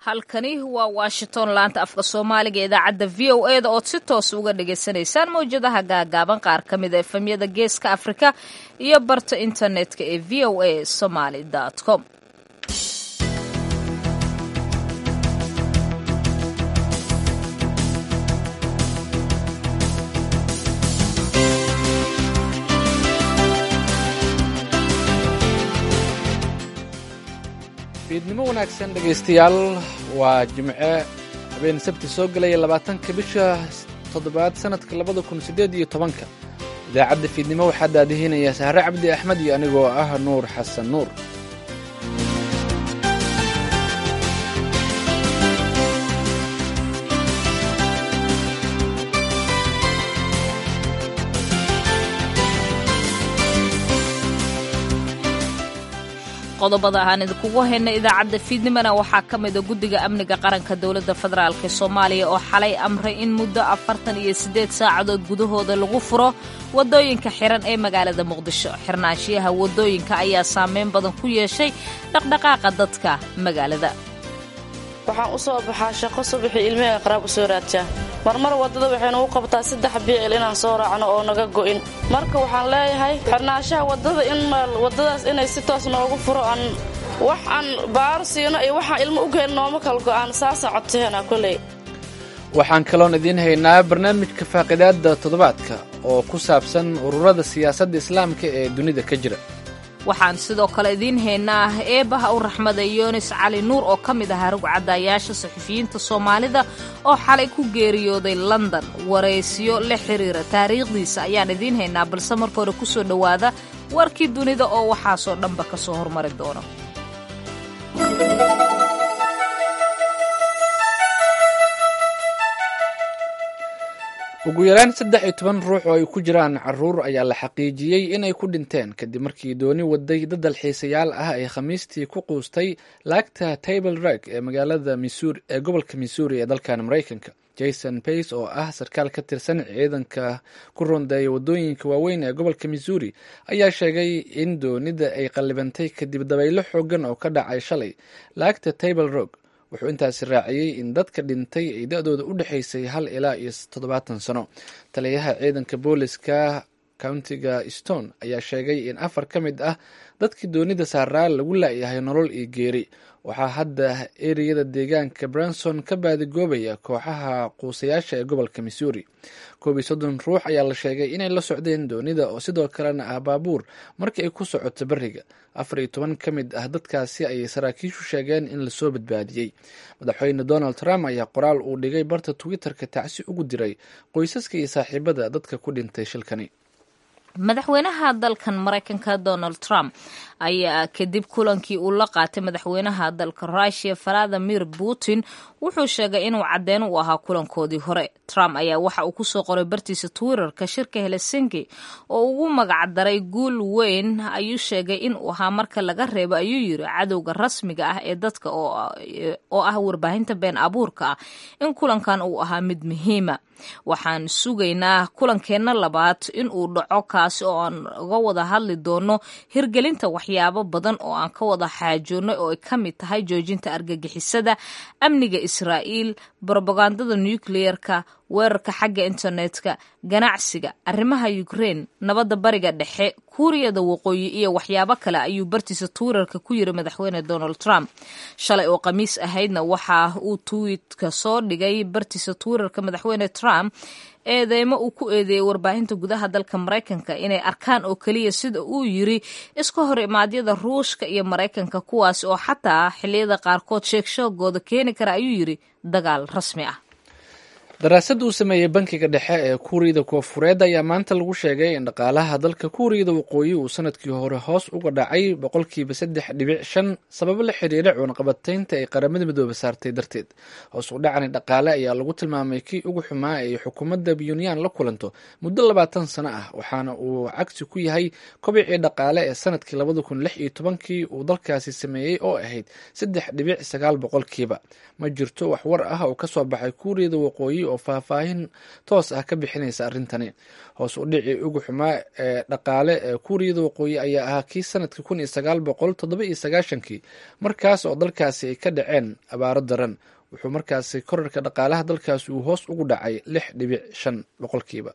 halkani waa washington laanta afka soomaaliga idaacadda v o e da ood si toos uga dhagaysanaysaan mawjadaha gaagaaban qaar ka mid a efemyada geeska afrika iyo barta internetka ee v o a somaly com fiidnimo wanaagsan dhegaystayaal waa jimce habeen sabti soo gelaya labaatanka bisha toddobaad sanadka labada kun siddeed iyo tobanka idaacadda fiidnimo waxaa daadihinaya sahre cabdi axmed iyo anigoo ah nuur xasan nuur qodobada aan idinkugu hayna idaacadda fiidnimona waxaa ka mida guddiga amniga qaranka dowladda federaalk soomaaliya oo xalay amray in muddo afartan iyo siddeed saacadood gudahooda lagu furo waddooyinka xiran ee magaalada muqdisho xirnaanshiyaha waddooyinka ayaa saameyn badan ku yeeshay dhaqdhaqaaqa dadka magaalada waxaan u soo baxaa shaqo subaxii ilmihega qaraabka soo raadjaa marmar waddada waxaynu u qabtaa saddex biicil inaan soo raacno oo naga go'in marka waxaan leeyahay xirnaanshaha waddada in waddadaas inay si toos noogu furo aan wax aan baaro siino iyo waxaan ilmo u geel nooma kala go'aan saasaan codsaheena koley waxaan kaloon idiin haynaa barnaamijka faaqidaadda toddobaadka oo ku saabsan ururada siyaasadda islaamka ee dunida ka jira waxaan sidoo kale idiin haynaa eebaha u raxmada yunis cali nuur oo ka mid ahaa rugcadayaasha saxufiyiinta soomaalida oo xalay ku geeriyooday london waraysiyo la xiriira taariikhdiisa ayaan idiin haynaa balse marka hore ku soo dhowaada warkii dunida oo waxaasoo dhanba ka soo hormari doono ugu yaraan saddex iyo toban ruux oo ay ku jiraan caruur ayaa la xaqiijiyey inay ku dhinteen kadib markii dooni waday dad dalxiisayaal ah ay khamiistii ku quustay laagta table rag ee magaalada missouri ee gobolka missouri ee dalkan maraykanka jason bays oo ah sarkaal ka tirsan ciidanka ku rondeeya waddooyinka waaweyn ee gobolka missouri ayaa sheegay in doonida ay qallibantay kadib dabaylo xoogan oo ka dhacay shalay laagta table rog wuxuu intaasi raaciyey in dadka dhintay ay da-dooda u dhexaysay hal ilaa iyo toddobaatan sano taliyaha ciidanka booliska countiga stone ayaa sheegay in afar ka mid ah dadkii doonida saaraa lagu laayahay nolol iyo geeri waxaa hadda ereyada deegaanka branson ka baadigoobaya kooxaha quusayaasha ee gobolka missouri koob iyo soddon ruux ayaa la sheegay inay la socdeen doonida oo sidoo kalena ah baabuur markii ay ku socoto beriga afar iyo toban ka mid ah dadkaasi ayay saraakiishu sheegeen in lasoo badbaadiyey madaxweyne donald trump ayaa qoraal uu dhigay barta twitter-ka tacsi ugu diray qoysaska iyo saaxiibada dadka ku dhintay shilkani madaxweynaha dalkan maraykanka donald trump ayaa kadib kulankii uu la qaatay madaxweynaha dalka russiya valadimir putin wuxuu sheegay inuu caddeyn u ahaa kulankoodii hore trump ayaa waxa uu kusoo qoray bartiisa twitterka shirka helsinki oo ugu magacdaray guul weyn ayuu sheegay inuu ahaa marka laga reebo ayuu yiri cadowga rasmiga ah ee dadka oo ah warbaahinta been abuurka ah in kulankan uu ahaa mid muhiima waxaan sugaynaa kulankeenna labaad in uu dhaco kaasi oo aan uga wada hadli doono hirgelinta waxyaabo badan oo aan ka wada xaajoonnay oo ay ka mid tahay joojinta argagixisada amniga israa'iil brobagandada nucleer-ka weerarka xagga internetka ganacsiga arrimaha ukrein nabadda bariga dhexe kuuriyada waqooyi iyo waxyaabo kale ayuu bartiisa twitterka ku yiri madaxweyne donald trump shalay oo khamiis ahaydna waxa uu twiitka soo dhigay bartiisa twitterka madaxweyne trump eedeymo uu ku eedeeyey warbaahinta gudaha dalka maraykanka inay arkaan oo keliya sida uu yiri iska hor imaadyada ruushka iyo maraykanka kuwaas oo xataa xilliyada qaarkood sheegshoogooda keeni kara ayuu yiri dagaal rasmi ah daraasad uu sameeyey bankiga dhexe ee kuuriyada koonfureed ayaa maanta lagu sheegay in dhaqaalaha dalka kuuriyada waqooyi uu sanadkii hore hoos uga dhacay boqolkiiba saddex dhibic shan sababo la xiriira cuunqabataynta ay qaramada midoobe saartay darteed hoos u dhacani dhaqaale ayaa lagu tilmaamay kii ugu xumaa ay xukuumadda bunyaan la kulanto muddo labaatan sano ah waxaana uu cagsi ku yahay kobicii dhaqaale ee sanadkii labada kun lix iyo tobankii uu dalkaasi sameeyey oo ahayd saddex dhibic sagaal boqolkiiba ma jirto wax war ah oo kasoo baxay kuuriyada waqooyi oo faahfaahin toos ah ka bixinaysa arrintani hoos u dhicii ugu xumaa ee dhaqaale ee kuuriyada waqooyi ayaa ahaa kii sanadkii kun iyo sagaal boqol toddoba iyo sagaashankii markaas oo dalkaasi ay ka dhaceen abaaro daran wuxuu markaasi korarka dhaqaalaha dalkaasi uu hoos ugu dhacay lix dhibic shan boqolkiiba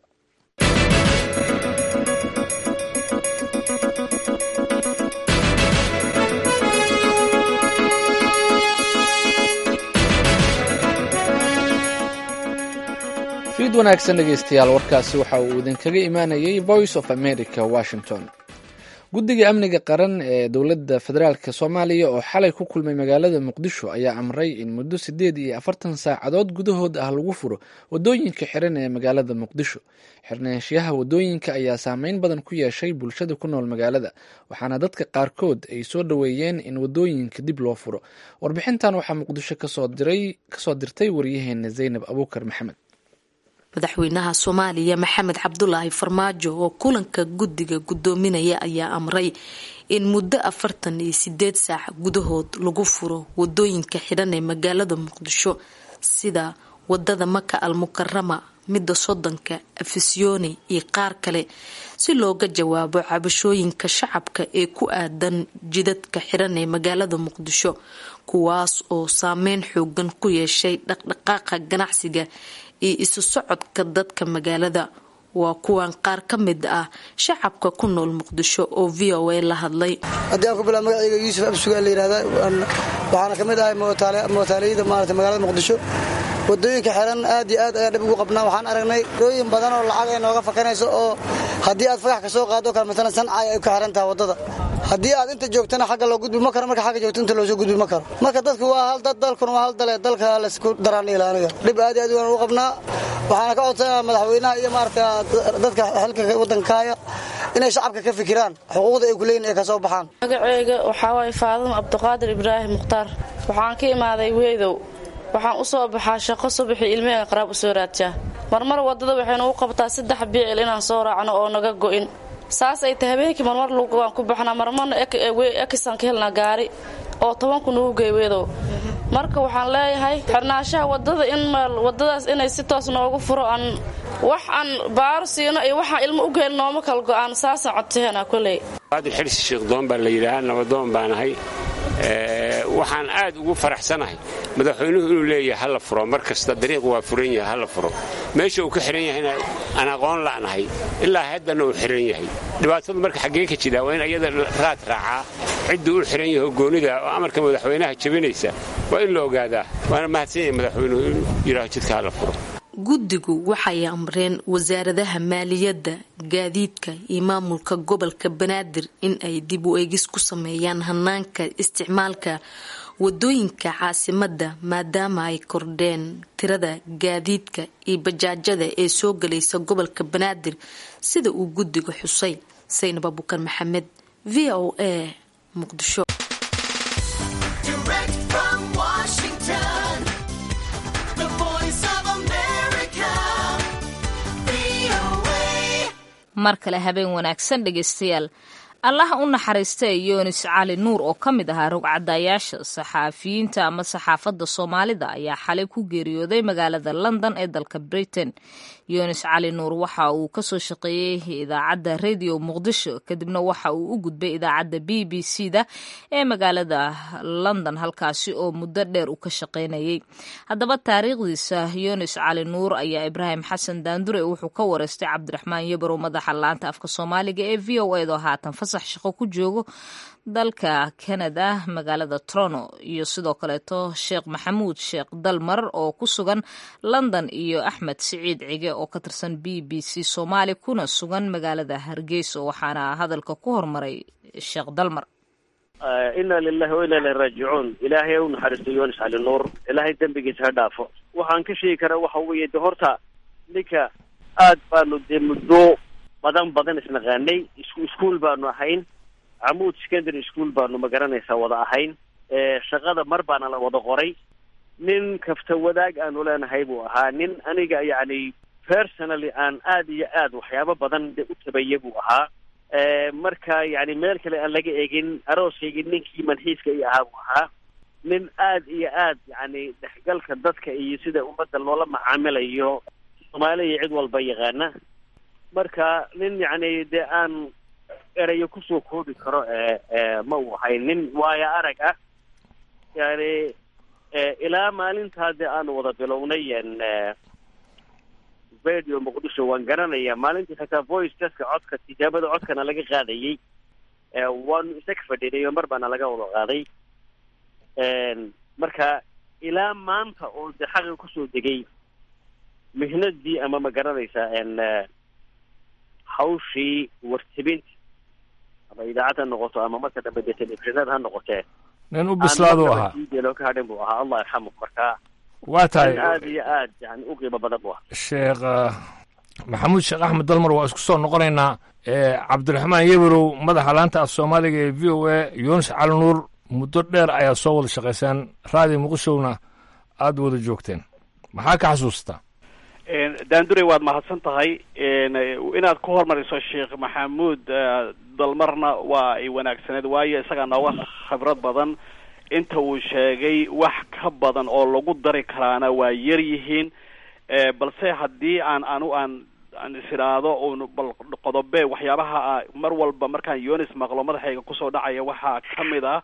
fiid wanaagsan dhegeystayaal warkaasi waxa uu idinkaga imaanayay voice of america washington guddiga amniga qaran ee dowladda federaalk soomaaliya oo xalay ku kulmay magaalada muqdisho ayaa amray in muddo siddeed iyo afartan saacadood gudahood ah lagu furo waddooyinka xiran ee magaalada muqdisho xirnaanshiyaha waddooyinka ayaa saameyn badan ku yeeshay bulshada ku nool magaalada waxaana dadka qaarkood ay soo dhoweeyeen in waddooyinka dib loo furo warbixintan waxaa muqdisho kasoo dirtay waryaheena zaynab abuukar maxamed madaxweynaha soomaaliya maxamed cabdulaahi farmaajo oo kulanka guddiga gudoominaya ayaa amray in muddo afartan iyo sideed saac gudahood lagu furo wadooyinka xidhan ee magaalada muqdisho sida wadada maka al mukarama midda soddonka afisyooni iyo qaar kale si looga jawaabo cabashooyinka shacabka ee ku aadan jidadka xidhan ee magaalada muqdisho kuwaas oo saameyn xoogan ku yeeshay dhaqdhaqaaqa ganacsiga iyo isu socodka dadka magaalada waa kuwan qaar ka mid ah shacabka ku nool muqdisho oo v o a la hadlay haddii aan ku bilaa magacayga yuusuf absugaa la yihahda waxaana ka mid ahay mootaaliyada maarata magaalada muqdisho wadooyinka xiran aad iyo aad ayaan dhib ugu qabnaa waxaan aragnay rooyin badan oo lacag ay nooga fakanayso oo haddii aad fagax ka soo qaado kale matalan sancay ay ka xiran tahay waddada haddii aad inta joogtana xagga loo gudbi ma karo marka xagga joogto inta loosoo gudbi ma karo marka dadku waa hal dad dalkuna waa hal dale dalka laysku daraan ilaaniga dhib aad iyo aad waan ugu qabnaa waxaana ka codsanaa madaxweynaha iyo maarata dadka xilka waddanka haya inay shacabka ka fikiraan xuquuqda ay kuleeyihin ay ka soo baxaan magaceyga waxaa waaye faadimo cabdiqaadir ibraahim mukhtaar waxaan ka imaaday weedow waxaan u soo baxaa shaqo subaxii ilmihega qaraab u soo raadjaa marmar waddada waxaynu u qabtaa saddex biicil inaan soo raacno oo naga go'in saas ay tahay habeenkii marmar lugaan ku baxnaa marmarna ekisaan ka helnaa gaari oo tobanku nagu gey weedow marka waxaan leeyahay xirnaanshaha wadada in wadadaas inay si toos noogu furo aan wax aan baaro siino iyo waxaan ilmo u geelin nooma kala go'aan saasaan codsaheena koley qaadir xirsi sheekdoon baa la yidhaahaa nabadoon baanahay waxaan aad ugu faraxsanahay madaxweynuhu inuu leeyahay hala furo mar kasta dariiq waa furan yahay hala furo meesha uu ka xihan yahayna aan aqoon la'nahay ilaa haddana uu xihan yahay dhibaatadu marka xaggee ka jiraa waa in ayada raad raacaa cidduu u xihan yahay goonida oo amarka madaxweynaha jabinaysa waa in la ogaadaa waana mahadsan yahay madaxweynuhu inuu yidhaaho jidka hala furo guddigu waxay amreen wasaaradaha maaliyadda gaadiidka iyo maamulka gobolka banaadir in ay dib u eegis ku sameeyaan hanaanka isticmaalka wadooyinka caasimadda maadaama ay kordheen tirada gaadiidka iyo bajaajada ee soo galaysa gobolka banaadir sida uu guddiga xusay saynab abukar maxamed v o a muqdisho mar kale habeen wanaagsan dhegeystayaal allaha u naxariista yoonis cali nuur oo ka mid ahaa rogcadayaasha saxaafiyiinta ama saxaafadda soomaalida ayaa xalay ku geeriyooday magaalada london ee dalka britain yoonis cali nuur waxa uu kasoo shaqeeyey idaacadda radio muqdisho kadibna waxa uu u gudbay idaacadda b b c da ee magaalada london halkaasi oo muddo dheer uu ka shaqaynayay haddaba taariikhdiisa yoonis cali nuur ayaa ibraahim xasan daandure wuxuu ka wareystay cabdiraxmaan yabarow madaxa laanta afka soomaaliga ee v o edo haatan fasax shaqo ku joogo dalka canada magaalada toronto iyo sidoo kaleeto sheekh maxamuud sheekh dalmar oo ku sugan london iyo axmed siciid cige oo ka tirsan b b c soomaali kuna sugan magaalada hargeysa waxaana hadalka ku hormaray sheekh dalmar inna lilahi wa inna ilahi raajicuun ilaahay u naxariisto yoonis cali nuur ilaahay dembigiisa ha dhaafo waxaan ka sheegi karaa waxa weeye de horta ninka aad baanu dee muddo badan badan isnaqaanay iskuol baanu ahayn camuud secondary school baanu magaranaysaa wada ahayn shaqada mar baana la wada qoray nin kafta wadaag aanu leenahay buu ahaa nin aniga yacni personally aan aad iyo aad waxyaabo badan de u tabaya buu ahaa marka yani meel kale aan laga egin arooskaygii ninkii manxiiska i ahaa buu ahaa nin aad iyo aad yacni dhexgalka dadka iyo sida ummadda loola macaamilayo soomaali iyo cid walba yaqaana marka nin yacni dee aan erayo kusoo koobi karo ma uu ahay nin waayo arag ah yani ilaa maalintaa dee aanu wada bilownay radio muqdisho waan garanaya maalintii xitaa voice teska codka tijaabada codkana laga qaadayey waanu isaga fadhinay oo mar baana laga wada qaaday marka ilaa maanta oo de xaqi kusoo degay mihnadii ama ma garanaysaa hawshii wartibinta ama idaacad ha noqoto ama marka dambe dee telefishinad ha noqotee nin u bislaadu ahaa loo ka hadhin buu ahaa allah yarxamu marka waa tahay aad iyo aad yani u qiimo badan buu ahaa sheekh maxamuud sheekh axmed dalmar waa isku soo noqonaynaa cabdiraxmaan yeberow madaxa laanta af soomaaliga ee v o a yuunus cali nuur muddo dheer ayaa soo wada shaqaysaan raadi muqdishowna aada wada joogteen maxaa ka xasuustaa daandurey waad mahadsan tahay inaad ku hormariso sheekh maxamuud dalmarna waa ay wanaagsaneed waayo isagaa nooga khibrad badan inta uu sheegay wax ka badan oo lagu dari karaana waa yar yihiin balse haddii aan anu aan aan is idhaahdo un bal qodobe waxyaabaha mar walba markaan yonis maqlo madaxayga kusoo dhacaya waxaa kamid ah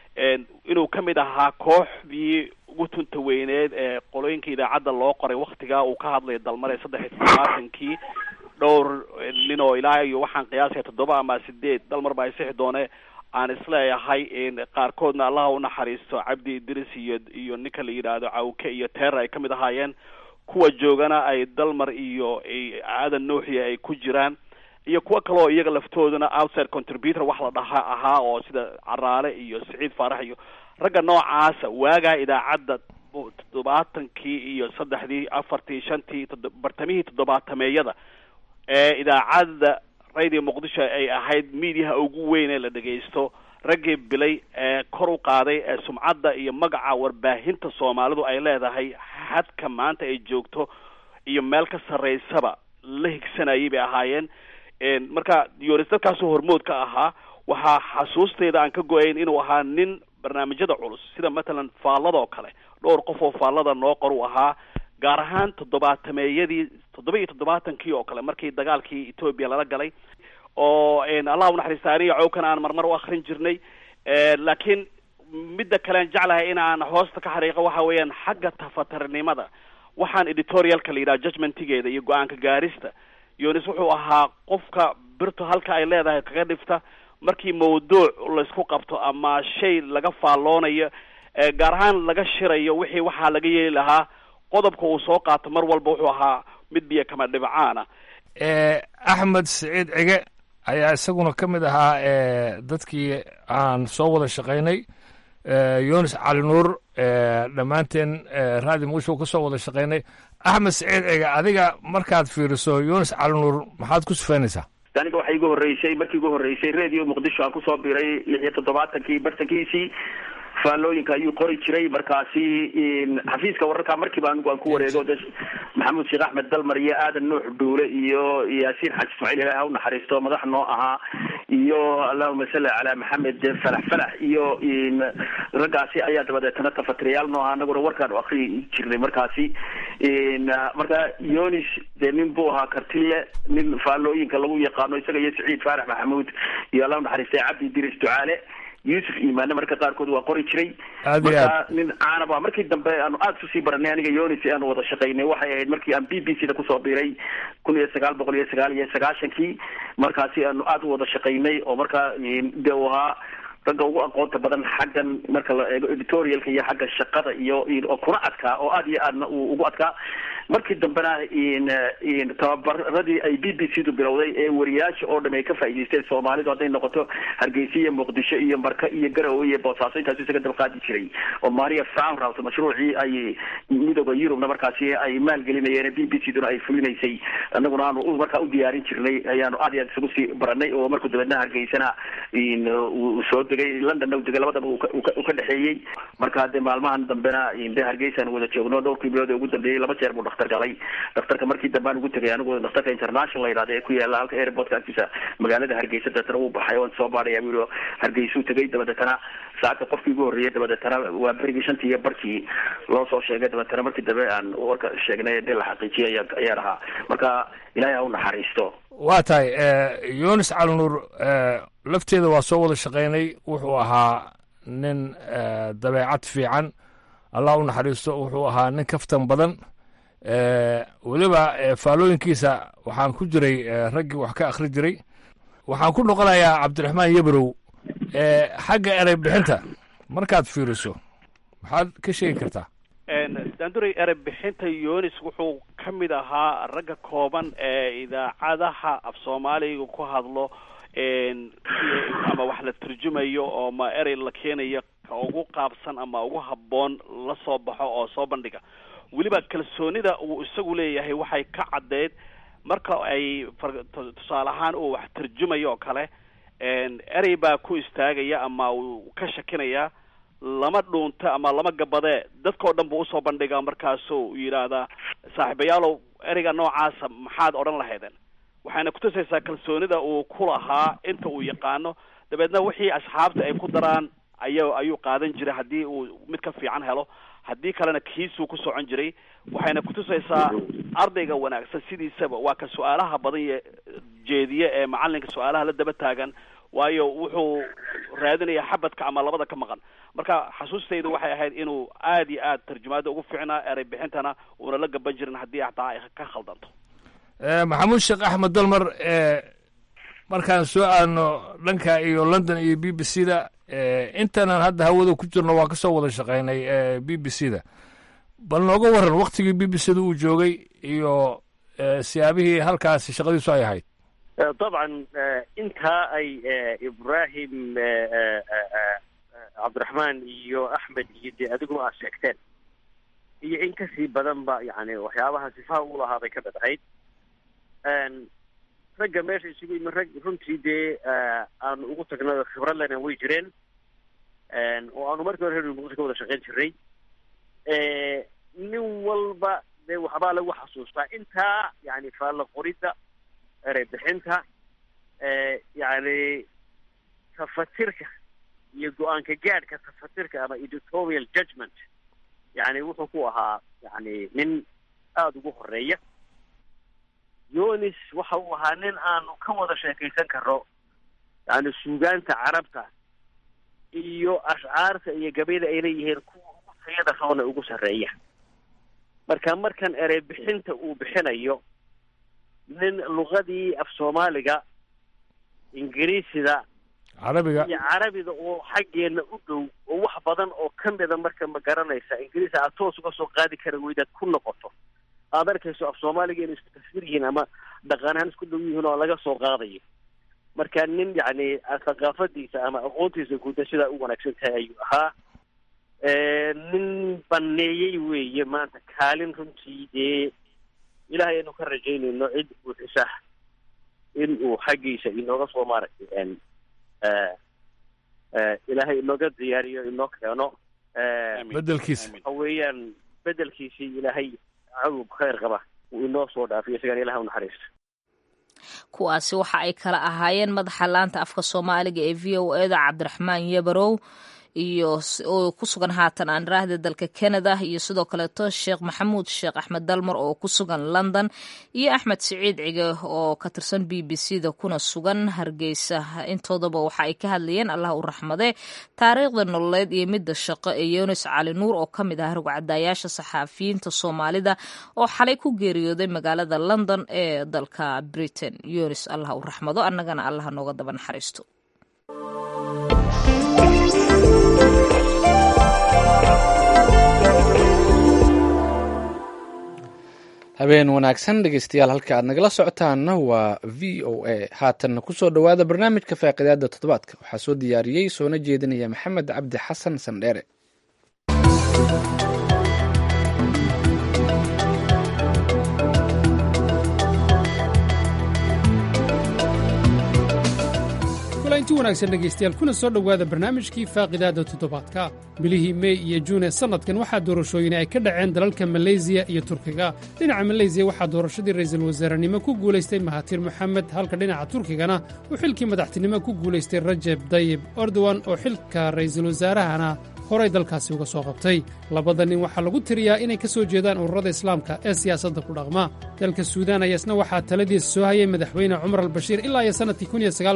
inuu kamid ahaa kooxdii ugu tunta weyneed ee qolooyinka idaacadda loo qoray waktigaa uu ka hadlaya dalmare saddex iyo todobaatankii dhowr nin oo ilaa iyo waxaan qiyaasaya toddoba ama sideed dalmar baa isixi doone aan isleeyahay qaarkoodna allaha unaxariisto cabdi idris iyo iyo ninka la yidhaahdo cawke iyo teera ay kamid ahaayeen kuwa joogana ay dalmar iyo aadan nuuxiya ay ku jiraan iyo kuwo kale oo iyaga laftooduna outside contributor wax la dhaha ahaa oo sida caraale iyo siciid faarax iyo ragga noocaasa waagaa idaacadda toddobaatankii iyo saddexdii afartii shantii bartamihii toddobaatameeyada ee idaacadda radio muqdisho ay ahayd mediaha ugu weyn ee la dhegaysto raggii bilay ee kor u qaaday ee sumcadda iyo magaca warbaahinta soomaalidu ay leedahay hadka maanta ay joogto iyo meel ka sarreysaba la higsanayay bay ahaayeen marka yoris dadkaasoo hormood ka ahaa waxaa xasuusteyda aan ka go-ayn inuu ahaa nin barnaamijyada culus sida matalan faalladoo kale dhowr qof oo faallada noo qor u ahaa gaar ahaan toddobaatameeyadii toddoba iyo toddobaatankii oo kale markii dagaalkii etoobiya lala galay oo allah unaxariista aniga cowkan aan marmar u akrin jirnay laakiin midda kalean jeclahay in aan hoosta ka xariiqo waxa weeyaan xagga tafatarnimada waxaan editorialka la yidhaha judgmentigeeda iyo go-aanka gaarista yonis wuxuu ahaa qofka birto halka ay leedahay kaga dhifta markii mawduuc laysku qabto ama shay laga faalloonayo gaar ahaan laga shirayo wixii waxaa laga yeeli lahaa qodobka uu soo qaato mar walba wuxuu ahaa mid biyo kama dhibcaana axmed siciid cige ayaa isaguna ka mid ahaa dadkii aan soo wada shaqaynay yunis cali nuur dhammaanteen raadi muqdisho ka soo wada shaqaynay axmed siciid cige adiga markaad fiiriso yunis cali nuur maxaad ku sifaynaysaa aniga waxaa igu horreysay markii igu horreysay radio muqdisho aan kusoo biray lix iyo toddobaatankii bartankiisii faallooyinka ayuu qori jiray markaasi xafiiska wararka markiiba anigu aan ku wareego de maxamuud sheekh axmed dalmar iyo aadan nuux dhuule iyo yaasiin xaji ismaaciil ilaah ha unaxariisto madax noo ahaa iyo allahuma salli calaa maxamed falax falax iyo raggaasi ayaa dabadeetana tafatiriyaal noo ahaa anaguna warkaan u akri jirnay markaasi marka yonis dee nin buu ahaa kartile nin faallooyinka lagu yaqaano isaga iyo saciid faarax maxamuud iyo allah unaxariistay cabdi diris ducaale yuusuf imaane marka qaarkood waa qori jiray marka nin caanaba markii dambe aanu aada isu sii baranay aniga yonis aanu wada shaqaynay waxay ahayd markii aan b b c da kusoo biiray kun iyo sagaal boqol iyo sagaal iyo sagaashankii markaasi aanu aada u wada shaqaynay oo markaa de u ahaa ragga ugu aqoonta badan xaggan marka la eego editorialka iyo xagga shaqada iyo oo kuna adkaa oo aada iyo aadna uu ugu adkaa markii dambena tababaradii ay b b c du bilowday ee wariyaasha oo dham ay ka faa'idaysteen soomaalidu hadday noqoto hargeysa iyo muqdisho iyo marka iyo garowe iyo boosaaso intaasu isaga dabqaadi jiray oo maria farmhouse mashruucii ay midooda yurubna markaasi ay maalgelinayeen b b c duna ay fulinaysay anaguna aanu markaa u diyaarin jirnay ayaanu aad iyo aad isugu sii baranay oo markuu dabeedna hargeysana uu soo degay londonna u degay labadaba uu ka dhexeeyey marka de maalmahan dambena de hargeysaan wada joogno dhowrkii bilood ee ugu dambeeyey laba jeer buu dhakhtar galay dhakhtarka markii dambe aan ugu tegay anigu dhakhtarka international la yidhahda ee ku yaala halka airportka agtiisa magaalada hargeysa dabeetana wuu baxay waan soo baadhaya buu yihi hargeysuu tegay dabadeetana saaka qofkii ugu horreeyay dabadeetana waa berigii shantii iyo barkii loo soo sheegay dabeetana markii dambe aan warka sheegnay dee la xaqiijiyay ayaa ayaa ahaa marka ilaahay ha u naxariisto waa tahay yunis calinuur lafteeda waa soo wada shaqaynay wuxuu ahaa nin dabeecad fiican allah u naxariisto wuxuu ahaa nin kaftan badan weliba faalooyinkiisa waxaan ku jiray raggii wax ka akhri jiray waxaan ku noqonayaa cabdiraxmaan yebrow xagga erey bixinta markaad fiiriso maxaad ka sheegi kartaa daanduray erey bixinta yunis wuxuu ka mid ahaa ragga kooban ee idaacadaha af soomaaliga ku hadlo ama wax la turjumayo oo ma erey la keenayo ka ugu qaabsan ama ugu habboon la soo baxo oo soo bandhiga weliba kalsoonida uu isagu leeyahay waxay ka caddeyd marka ay tusaale ahaan uu wax turjumayo oo kale erey baa ku istaagaya ama uu ka shakinaya lama dhuunta ama lama gabadee dadka oo dhan buu usoo bandhigaa markaasuu yidhaahdaa saaxiibayaalow ereyga noocaasa maxaad odhan lahaydeen waxayna kutusaysaa kalsoonida uu ku lahaa inta uu yaqaano dabeedna wixii asxaabta ay ku daraan aya ayuu qaadan jiray haddii uu mid ka fiican helo haddii kalena kiisuu ku socon jiray waxayna kutusaysaa ardayga wanaagsan sidiisaba waa ka su-aalaha badan ye jeediye ee macalinka su-aalaha la daba taagan waayo wuxuu raadinaya xabadka ama labada ka maqan marka xasuustaydu waxay ahayd inuu aad iyo aad tarjumaada ugu fiicnaa erey bixintana uuna la gaban jirin haddii hataa ay ka khaldanto maxamuud sheekh axmed dalmar markaan soo aadno dhanka iyo london iyo b b c da intanan hadda hawada ku jirno waa kasoo wada shaqaynay b b c da bal nooga waran waktigii b b c da uu joogay iyo siyaabihii halkaasi shaqadiisu ay ahayd dabcan intaa ay ibrahim cabdiraxmaan iyo axmed iyo dee adiguna aad sheegteen iyo in kasii badan ba yani waxyaabaha sifaha u lahaa bay ka mid ahayd ragga meesha isugu yimi rag runtii dee aanu ugu tagnay khibrad lena way jireen oo aanu markii hore reer muqdisho ka wada shaqayn jiray nin walba dee waxbaa lagu xasuustaa intaa yani faalla qoridda erey bixinta yani tafatirka iyo go-aanka gaadhka tafatirka ama editorial judgment yani wuxuu ku ahaa yani nin aada ugu horeeya yonis waxa uu ahaa nin aanu ka wada sheekaysan karo yani suugaanta carabta iyo ashcaarta iyo gabayda ay leeyihiin kuwa ugu tayada roona ugu sarreeya marka markan erey bixinta uu bixinayo nin luqadii af soomaaliga ingiriisida carabiga iyo carabiga oo xaggeena u dhow oo wax badan oo ka mida marka ma garanaysa ingiriis aad toos uga soo qaadi kara weydaad ku noqoto aad arkayso af soomaaliga inay isku tasfir yihiin ama dhaqan ahaan isku dhow yihiin oo laga soo qaadayo marka nin yacni thaqaafadiisa ama aqoontiisa guuda sidaa u wanaagsan tahay ayuu ahaa nin baneeyey weeye maanta kaalin runtii dee ilahay aynu ka rajaynayno cid buuxisa in uu xaggiisa inooga soo maaragtay ilaahay inooga diyaariyo inoo keeno bedelkiisa waxa weeyaan bedelkiisii ilaahay cawg khayr qaba uu inoo soo dhaafiyo isagaan ilaha u naxariisto kuwaasi waxa ay kala ahaayeen madaxa laanta afka soomaaliga ee v o eda cabdiraxmaan yebarow iyo oo ku sugan haatan aan raahda dalka canada iyo sidoo kaleeto sheekh maxamuud sheekh axmed dalmar oo ku sugan london iyo axmed siciid cige oo ka tirsan b b c da kuna sugan hargeysa intoodaba waxa ay ka hadlayeen allah u raxmade taariikhda nololeed iyo midda shaqo ee yunis cali nuur oo ka mid ah rugcadayaasha saxaafiyiinta soomaalida oo xalay ku geeriyooday magaalada london ee dalka britain yunis allah u raxmado annagana allah nooga daba naxariisto habeen wanaagsan dhegeystayaal halka aad nagala socotaanna waa v o a haatanna kusoo dhowaada barnaamijka faaqidaada toddobaadka waxaa soo diyaariyey soona jeedinaya maxamed cabdi xasan sandheere kulanti wanaagsan dhegaystayaal kuna soo dhowaada barnaamijkii faaqidaada toddobaadka bilihii mey iyo juun ee sannadkan waxaa doorashooyin ay ka dhaceen dalalka maleysiya iyo turkiga dhinaca maleysiya waxaa doorashadii ra'iisul wasaarenimo ku guulaystay mahatir moxamed halka dhinaca turkigana uu xilkii madaxtinimo ku guulaystay rajeb dayib erdogan oo xilka ra'iisul wasaarahana horay dalkaasi uga soo qabtay labada nin waxaa lagu tiriyaa inay ka soo jeedaan ururada islaamka ee siyaasadda ku dhaqma dalka suudaan ayaasna waxaa taladiisa soo hayay madaxweyne cumar albashiir ilaa iyo sannadkii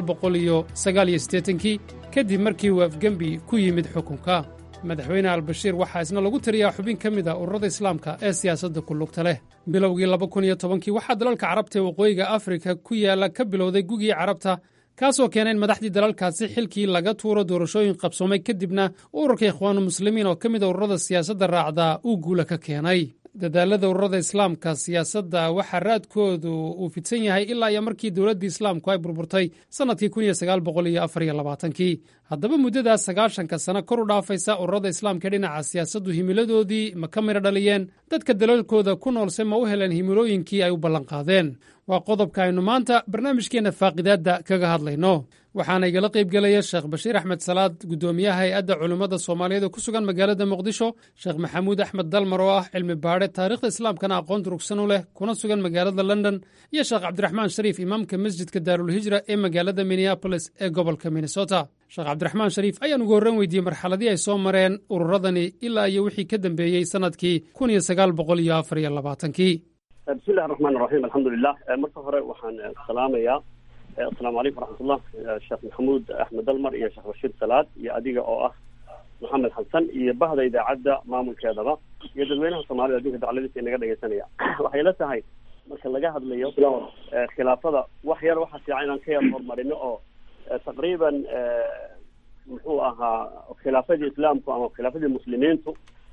kii kadib markii uu afgembi ku yimid xukunka madaxweyne albashiir waxaa isna lagu tiriyaa xubin ka mid a ururada islaamka ee siyaasadda ku lugta leh bilowgii kii waxaa dalalka carabta ee waqooyiga afrika ku yaalla ka bilowday gugii carabta kaasoo keena in madaxdii dalalkaasi xilkii laga tuuro doorashooyin qabsoomay kadibna ururka ikhwaanu muslimiin oo ka mid a ururada siyaasadda raacdaa uu guula ka keenay dadaalada ururada islaamka siyaasadda waxaa raadkoodu uu fidsan yahay ilaa iyo markii dowladdii islaamku ay burburtay sannadkii kii haddaba muddadaas sagaashanka sano kor u dhaafaysa ururada islaamka dhinaca siyaasaddu himiladoodii ma ka midho dhaliyeen dadka dalalkooda ku noolse ma u heleen himilooyinkii ay u ballanqaadeen waa qodobka aynu maanta barnaamijkeenna faaqidaadda kaga hadlayno waxaana igala qaybgelaya sheekh bashiir axmed salaad guddoomiyaha hay-adda culimmada soomaaliyeed ee ku sugan magaalada muqdisho sheekh maxamuud axmed dalmar oo ah cilmi baadhe taariikhda islaamkana aqoon durugsan u leh kuna sugan magaalada london iyo sheekh cabdiraxmaan shariif imaamka masjidka daarulhijra ee magaalada minneabolis ee gobolka minnesota sheekh cabdiraxmaan shariif ayaan ugu horran weydiiyey marxaladii ay soo mareen ururadani ilaa iyo wixii ka dambeeyey sannadkii kii bismillahi raxmaan raxiim alxamdulilah marka hore waxaan salaamayaa asalaamu calaykum waraxmatullah sheekh maxamuud axmed dalmar iyo sheekh bashiir salaad iyo adiga oo ah maxamed xasan iyo bahda idaacadda maamulkeedaba iyo dadweynaha soomaalida adduunka dacladiisa inaga dhegeysanaya waxay la tahay marka laga hadlayo khilaafada wax yar waxaa fiican inaan ka yar horumarino oo taqriiban muxuu ahaa khilaafadii islaamku ama khilaafadii muslimiintu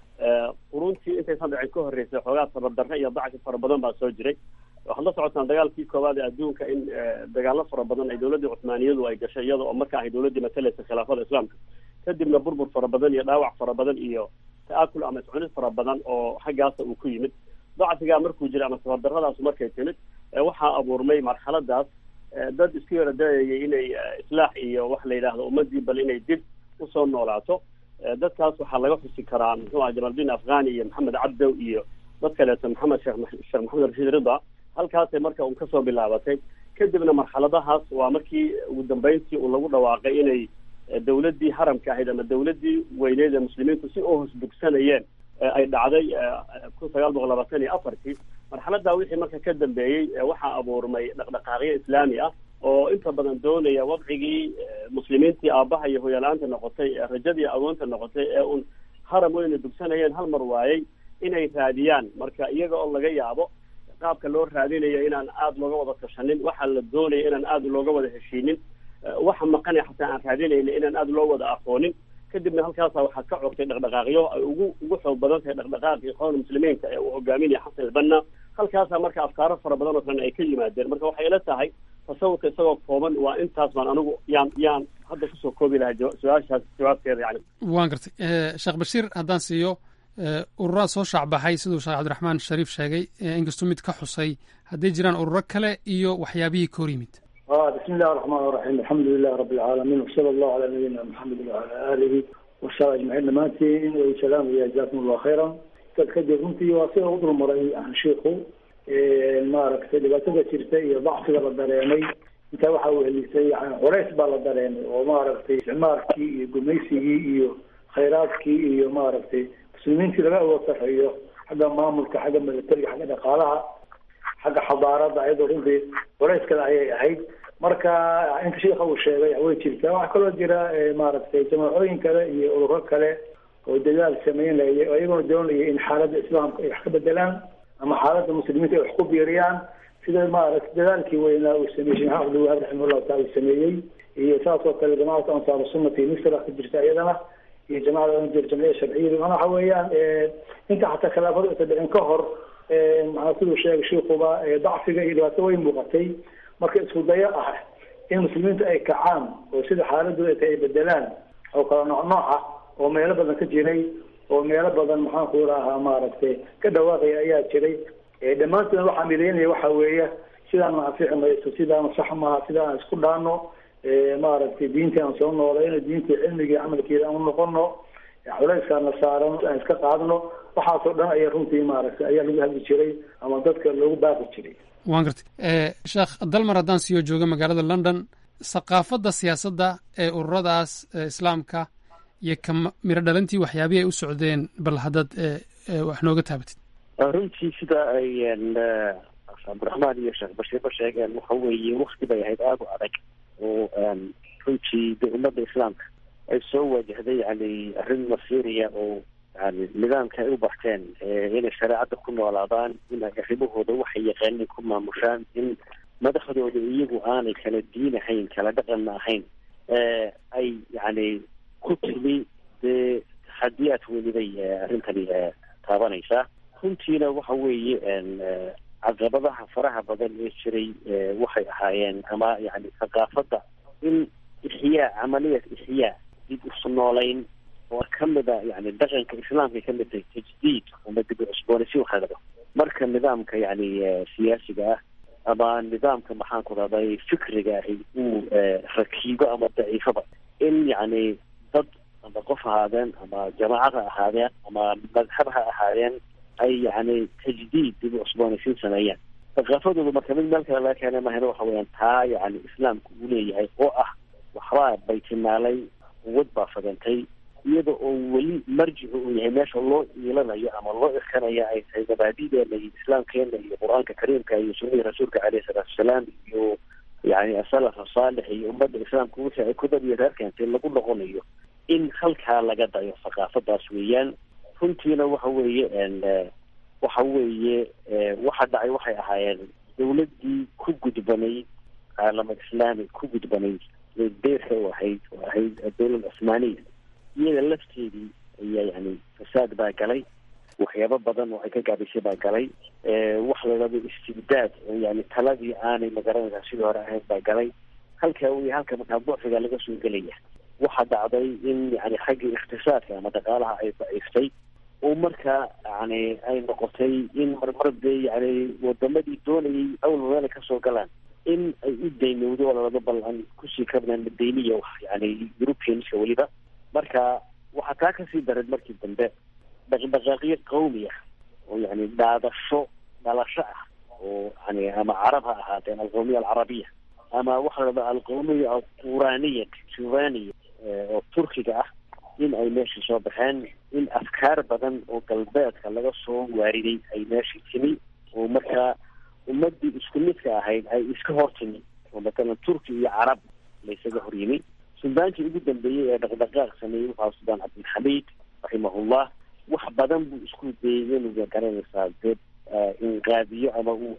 quruntii intaysan dhicin ka horreysay xoogaa tabardarre iyo dacfi fara badan baa soo jiray waxaad la socotaan dagaalkii koowaad ee adduunka in dagaalo fara badan ay dowladdii cuthmaaniyadu ay gashay iyada oo marka ahay dowladdii matalaysa khilaafada islaamka kadibna burbur fara badan iyo dhaawac fara badan iyo ta'akul ama iscunid fara badan oo xaggaasa uu ku yimid dacfigaa markuu jiray ama tabardarradaasu markay timid waxaa abuurmay marxaladaas dad isku yara dayayay inay islaax iyo wax la yidhaahdo ummadii bal inay dib usoo noolaato dadkaas waxaa laga xusi karaa muxuu aha jamaldin afghani iyo maxamed cabdow iyo dad kaleeto maxamed sheekh sheekh maxamed rashiid rida halkaasay marka un kasoo bilaabatay kadibna marxaladahaas waa markii ugu dambeyntii uu lagu dhawaaqay inay dowladdii haramka ahayd ama dowladdii weyneed ee muslimiintu si u hosbugsanayeen ay dhacday kun sagaal boqol labaatan iyo afartii marxaladaa wixii marka ka dambeeyey waxaa abuurmay dhaqdhaqaaqyo islaami ah oo inta badan doonaya wadcigii muslimiintii aabbaha iyo hoyala-aanta noqotay rajadii agoonta noqotay ee un haram weyna dugsanayeen hal mar waayey inay raadiyaan marka iyaga oo laga yaabo qaabka loo raadinayo inaan aada looga wada tashanin waxaa la doonaya inaan aada looga wada heshiinin waxa maqanay xataa aan raadinayna inaan aada loo wada aqoonin kadibna halkaasa waxaa ka cogtay dhaqdhaqaaqyo ay ugu ugu xoog badan tahay dhaqdhaqaaqii ikhwaanu muslimiinka ee uu hogaaminaya xasan albanna halkaasaa marka afkaaro fara badan oo kalena ay ka yimaadeen marka waxay ila tahay tasawurka isagoo kooban waa intaas baan anigu yaan yaan hadda kusoo koobi lahaa su-aashaas jawaabteeda yani waan gartay sheekh bashiir haddaan siiyo ururaa soo shaacbaxay siduu sheekh cabdiraxmaan shariif sheegay inkastuu mid ka xusay hadday jiraan ururo kale iyo waxyaabihii ka hor yimid bismi illahi raxmaan raxiim alxamdu lilahi rabi alcaalamiin wasala allahu calaa nabiyina maxamedin wacala aalihi wasaxbi ajmaciin dhammaantiin way salaamaya jazakum allahu khayran dad kadib runtii waa sida u dulmaray shiiku maaragtay dhibaatada jirta iyo dacfiga la dareemay intaa waxaa wehelisay yani culays baa la dareemay oo maaragtay isticmaalkii iyo gumaysigii iyo khayraadkii iyo maaragtay muslimiintii laga awood sarreeyo xagga maamulka xagga militariga xagga dhaqaalaha xagga xadaarada ayadoo runtii culayskada ayay ahayd marka inta shiika uu sheegay way jirtaa waxaa kaloo jira maaragtay jamaacooyin kale iyo ururo kale oo dadaal sameynaya oo iyagoo doonaya in xaaladda islaamka ay wax ka bedelaan ama xaaladda muslimiinta ay wax ku biiriyaan sida maaragtay dadaalkii weynaa uu sameeyey sheekh axmed wahaab raximahullahu taala sameeyey iyo saas oo kale jamaacata ansaaru sunnati misra ka jirta iyadana iyo jamacada oran jira jamciya sharciyada mana waxa weeyaan inta xataa khilaafadu aysa dhicin ka hor maxaa siduu sheegay shiikuba dacfiga iyo dhibaato way muuqatay marka isku dayo ah in muslimiinta ay kacaan oo sida xaaladooda ay tahay ay bedelaan oo kala nooc nooca oo meelo badan ka jiray oo meelo badan maxaan ku rahaa maaragtay ka dhawaaqaya ayaa jiray dhammaantoodna waxaa midaynaya waxa weeye sidaan ma anfici mayso sidaan sax maaha sidaan isku dhaano maaragtay diintii aan soo noolayno diintii cilmigii camalkeeda aan unoqono culayskaana saaran aan iska qaadno waxaasoo dhan ayaa runtii maaragtay ayaa lagu hadli jiray ama dadka loogu baaqi jiray waan gartay sheekh dalmar haddaan siyo jooga magaalada london thaqaafadda siyaasadda ee ururadaas islaamka iyo ka miro dhalintii waxyaabihii ay u socdeen bal haddaad wax nooga taabatid runtii sida ay cabdiraxmaan iyo sheekh bashiirba sheegeen waxa weeye wakti bay ahayd aada u adag oo runtii de ummadda islaamka ay soo wajahday yani arrin masiiriya oo yani nidaamka ay u barteen inay shareecadda ku noolaadaan in ay arrimahooda waxay yaqaaniin ku maamushaan in madaxdooda iyagu aanay kala diin ahayn kala dhaqanna ahayn ay yani ku timi dee taxadiyaad weliday arrintani taabanaysaa runtiina waxa weeye caqabadaha faraha badan ee jiray waxay ahaayeen ama yani thaqaafadda in ixyaa camaliyat ixyaa dib usu noolayn oo kamid a yani dhaqanka islaamka kamid tahay tajdiid ama dib u cusboonaysi waxa lado marka nidaamka yani siyaasiga ah ama nidaamka maxaan ku rahday fikriga ahi uu rakiibo ama daciifaba in yani dad ama qof ahaadeen ama jamaacad ha ahaadeen ama madhab ha ahaadeen ay yani tajdiid dib u cusboonaysiin sameeyaan thaqaafadooda marka mid meel kale laga keena mahayna waxa weyaan taa yani islaamku uu leeyahay oo ah waxbaa baytimaalay quwad baa fadantay iyada oo weli marjicu uu yahay meesha loo iilanayo ama loo irkanayo ay tahay mabaadideena iyo islaamkeena iyo qur-aanka kariimka iyo sunnihii rasuulka caleyhi salaatu wasalaam iyo yani asalaf asaalix iyo ummadda islaamka wixii ay ku dad iyo reer keentay lagu noqonayo in halkaa laga dayo thaqaafadaas weeyaan runtiina waxa weeye waxa weeye waxa dhacay waxay ahaayeen dawladdii ku gudbanayd caalama islaami ku gudbanayd deerka u ahayd oo ahayd dawlad cusmaaniya iyada lafteedii ayaa yani fasaad baa galay waxyaabo badan oo ay ka gaabisay baa galay waxa la dhahdo istibdaad oo yani taladii aanay magaranaysaa sidii hore ahayd baa galay halka wey halka markaa bucfiga laga soo gelaya waxaa dhacday in yani xaggii ikhtisaadka ama dhaqaalaha ay daciiftay oo markaa yani ay noqotay in marmar dee yani wadamadii doonayay awal meela kasoo galaan in ay u daynowdo oo lalaba bal aan kusii kabnaan dayniya wax yani europeanska weliba marka waxaa taa kasii daray markii dambe dhaqdhaqaaqyo qawmi ah oo yani dhaadasho dhalasho ah oo yani ama carab ha ahaateen alqawmiya alcarabiya ama waxa la dhahda alqawmiya alquraniya juvaniya oo turkiga ah in ay meeshii soo baxeen in afkaar badan oo galbeedka laga soo waariday ay meeshii timi oo markaa ummadii isku midka ahayd ay iska hor timi oo matalan turki iyo carab laysaga hor yimi suldaankii ugu dambeeyey ee dhaqdhaqaaq sameeyey wuxuu suldaan cabdilxamiid raximahullah wax badan buu isku dayay inuu garanaysaa dee inqaadiyo ama uu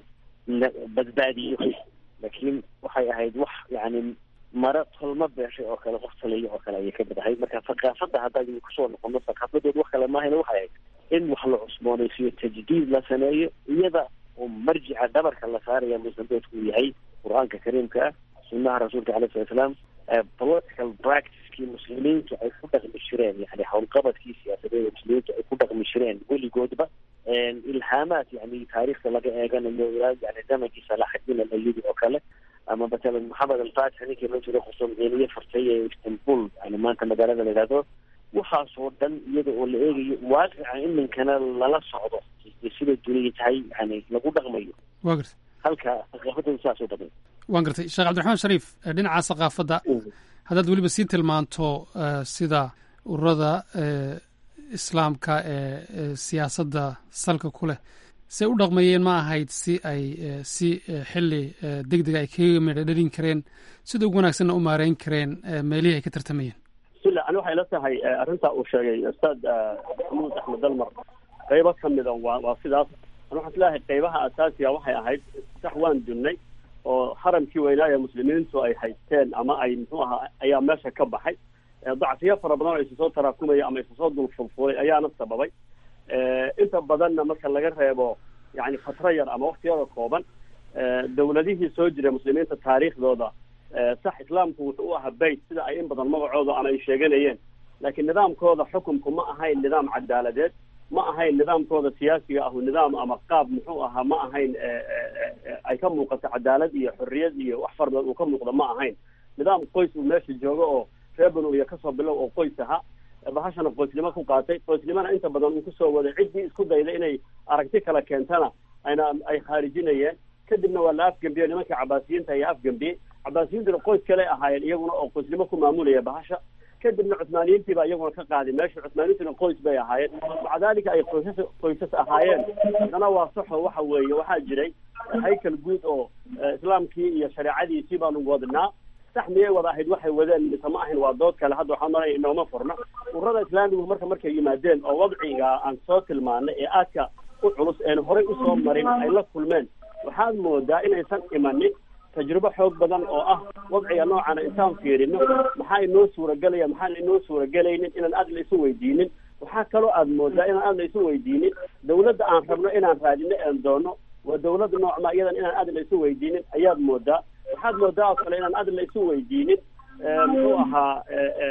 badbaadiyo laakiin waxay ahayd wax yani mara tolma beeshay oo kale qof taliya oo kale ayay ka mid ahayd marka thaqaafadda haddaan kusoo noqono thaqaafadood wax kale maahayna waxay ahayd in wax la cusboonaysiyo tajdiid la sameeyo iyada oo marjica dhabarka la saaraya musanbeedku uu yahay qur-aanka kariimka ah sunnaha rasuulka alayh sala salaam political practicekii muslimiintu ay ku dhaqmi jireen yani howlqabadkii siyaasadeeda muslimiintu ay ku dhaqmi jireen weligoodba ilhaamaad yani taariikhda laga eeganayo ilaa yani zamankii salaaxadiin alayubi oo kale ama matalan maxamed alfatix ninkii loo jiro qusumciiniye fartay ee istanbul yani maanta magaalada la yidhahdo waxaasoo dhan iyada oo la eegayo waaqica iminkana lala socdo sida duniya tahay yani lagu dhaqmayo wa gartay halka thaqaafadooda saas u dhaqmay waan gartay sheekh cabdiraxmaan shariif dhinaca thaqaafadda haddaad weliba sii tilmaanto sida ururada islaamka ee siyaasadda salka ku leh say u dhaqmayeen ma ahayd si ay si xili deg dega ay kaga midha dhalin kareen sida ugu wanaagsanna u maareyn kareen meelihii ay ka tartamayeen bismillah ani waxay la tahay arrintaa uu sheegay ustaad maxamuud axmed dalmar qaybo ka mida waa waa sidaas ani waxaan isleeyahay qaybaha asaasiga waxay ahayd sax waan dunnay oo haramkii weynaa ee muslimiintu ay haysteen ama ay muxuu ahaa ayaa meesha ka baxay dacfiyo fara badan oo isu soo taraakumaya ama isu soo dulfulfulay ayaana sababay inta badanna marka laga reebo yani fatro yar ama waktiyada kooban dawladihii soo jira muslimiinta taariikhdooda sax islaamku wuxuu u ahaa bayt sida ay in badan magacooda ama ay sheeganayeen laakiin nidaamkooda xukunku ma ahayn nidaam cadaaladeed ma ahayn nidaamkooda siyaasiga ahu nidaam ama qaab muxuu ahaa ma ahayn ay ka muuqato cadaalad iyo xorriyad iyo wax fara badan uu ka muuqdo ma ahayn nidaam qoys uu meesha joogo oo reer banu iyo kasoo bilow oo qoys ahaa bahashana qoysnimo ku qaatay qoysnimona inta badan uu kusoo waday ciddii isku dayda inay aragti kala keentana ayna ay khaarijinayeen kadibna waa la afgambiyey nimankii cabaasiyiinta ayaa afgambiyey cabaasiyiintuna qoys kale ahaayeen iyaguna oo qoysnimo ku maamulaya bahasha kadibna cuthmaaniyiintii baa iyaguna ka qaaday meesha cuthmaaniyiintuna qoys bay ahaayeen maca dalika ay qoysas qoysas ahaayeen haddana waa saxo waxa weeye waxaa jiray haykal guud oo islaamkii iyo shareecadiisii baanu wadnaa sax miyay wada ahayd waxay wadeen mise ma ahayn waa dood kale hadda waxaa maraya inooma furna ururada islaamigu marka markay yimaadeen oo wadciga aan soo tilmaanay ee aadka u culus een horey usoo marin ay la kulmeen waxaad moodaa inaysan imanin tajrubo xoog badan oo ah wadciga noocana intaan fiirino maxaa inoo suuragelaya maxaan inoo suuragelaynin inaan aad la isu weydiinin waxaa kaloo aad moodaa inaan aad la isu weydiinin dawladda aan rabno inaan raadino een doono waa dawladda noocma iyadan inaan aad la isu weydiinin ayaad moodaa waxaad moodaa oo kale inaan aad la isu weydiinin muxuu ahaa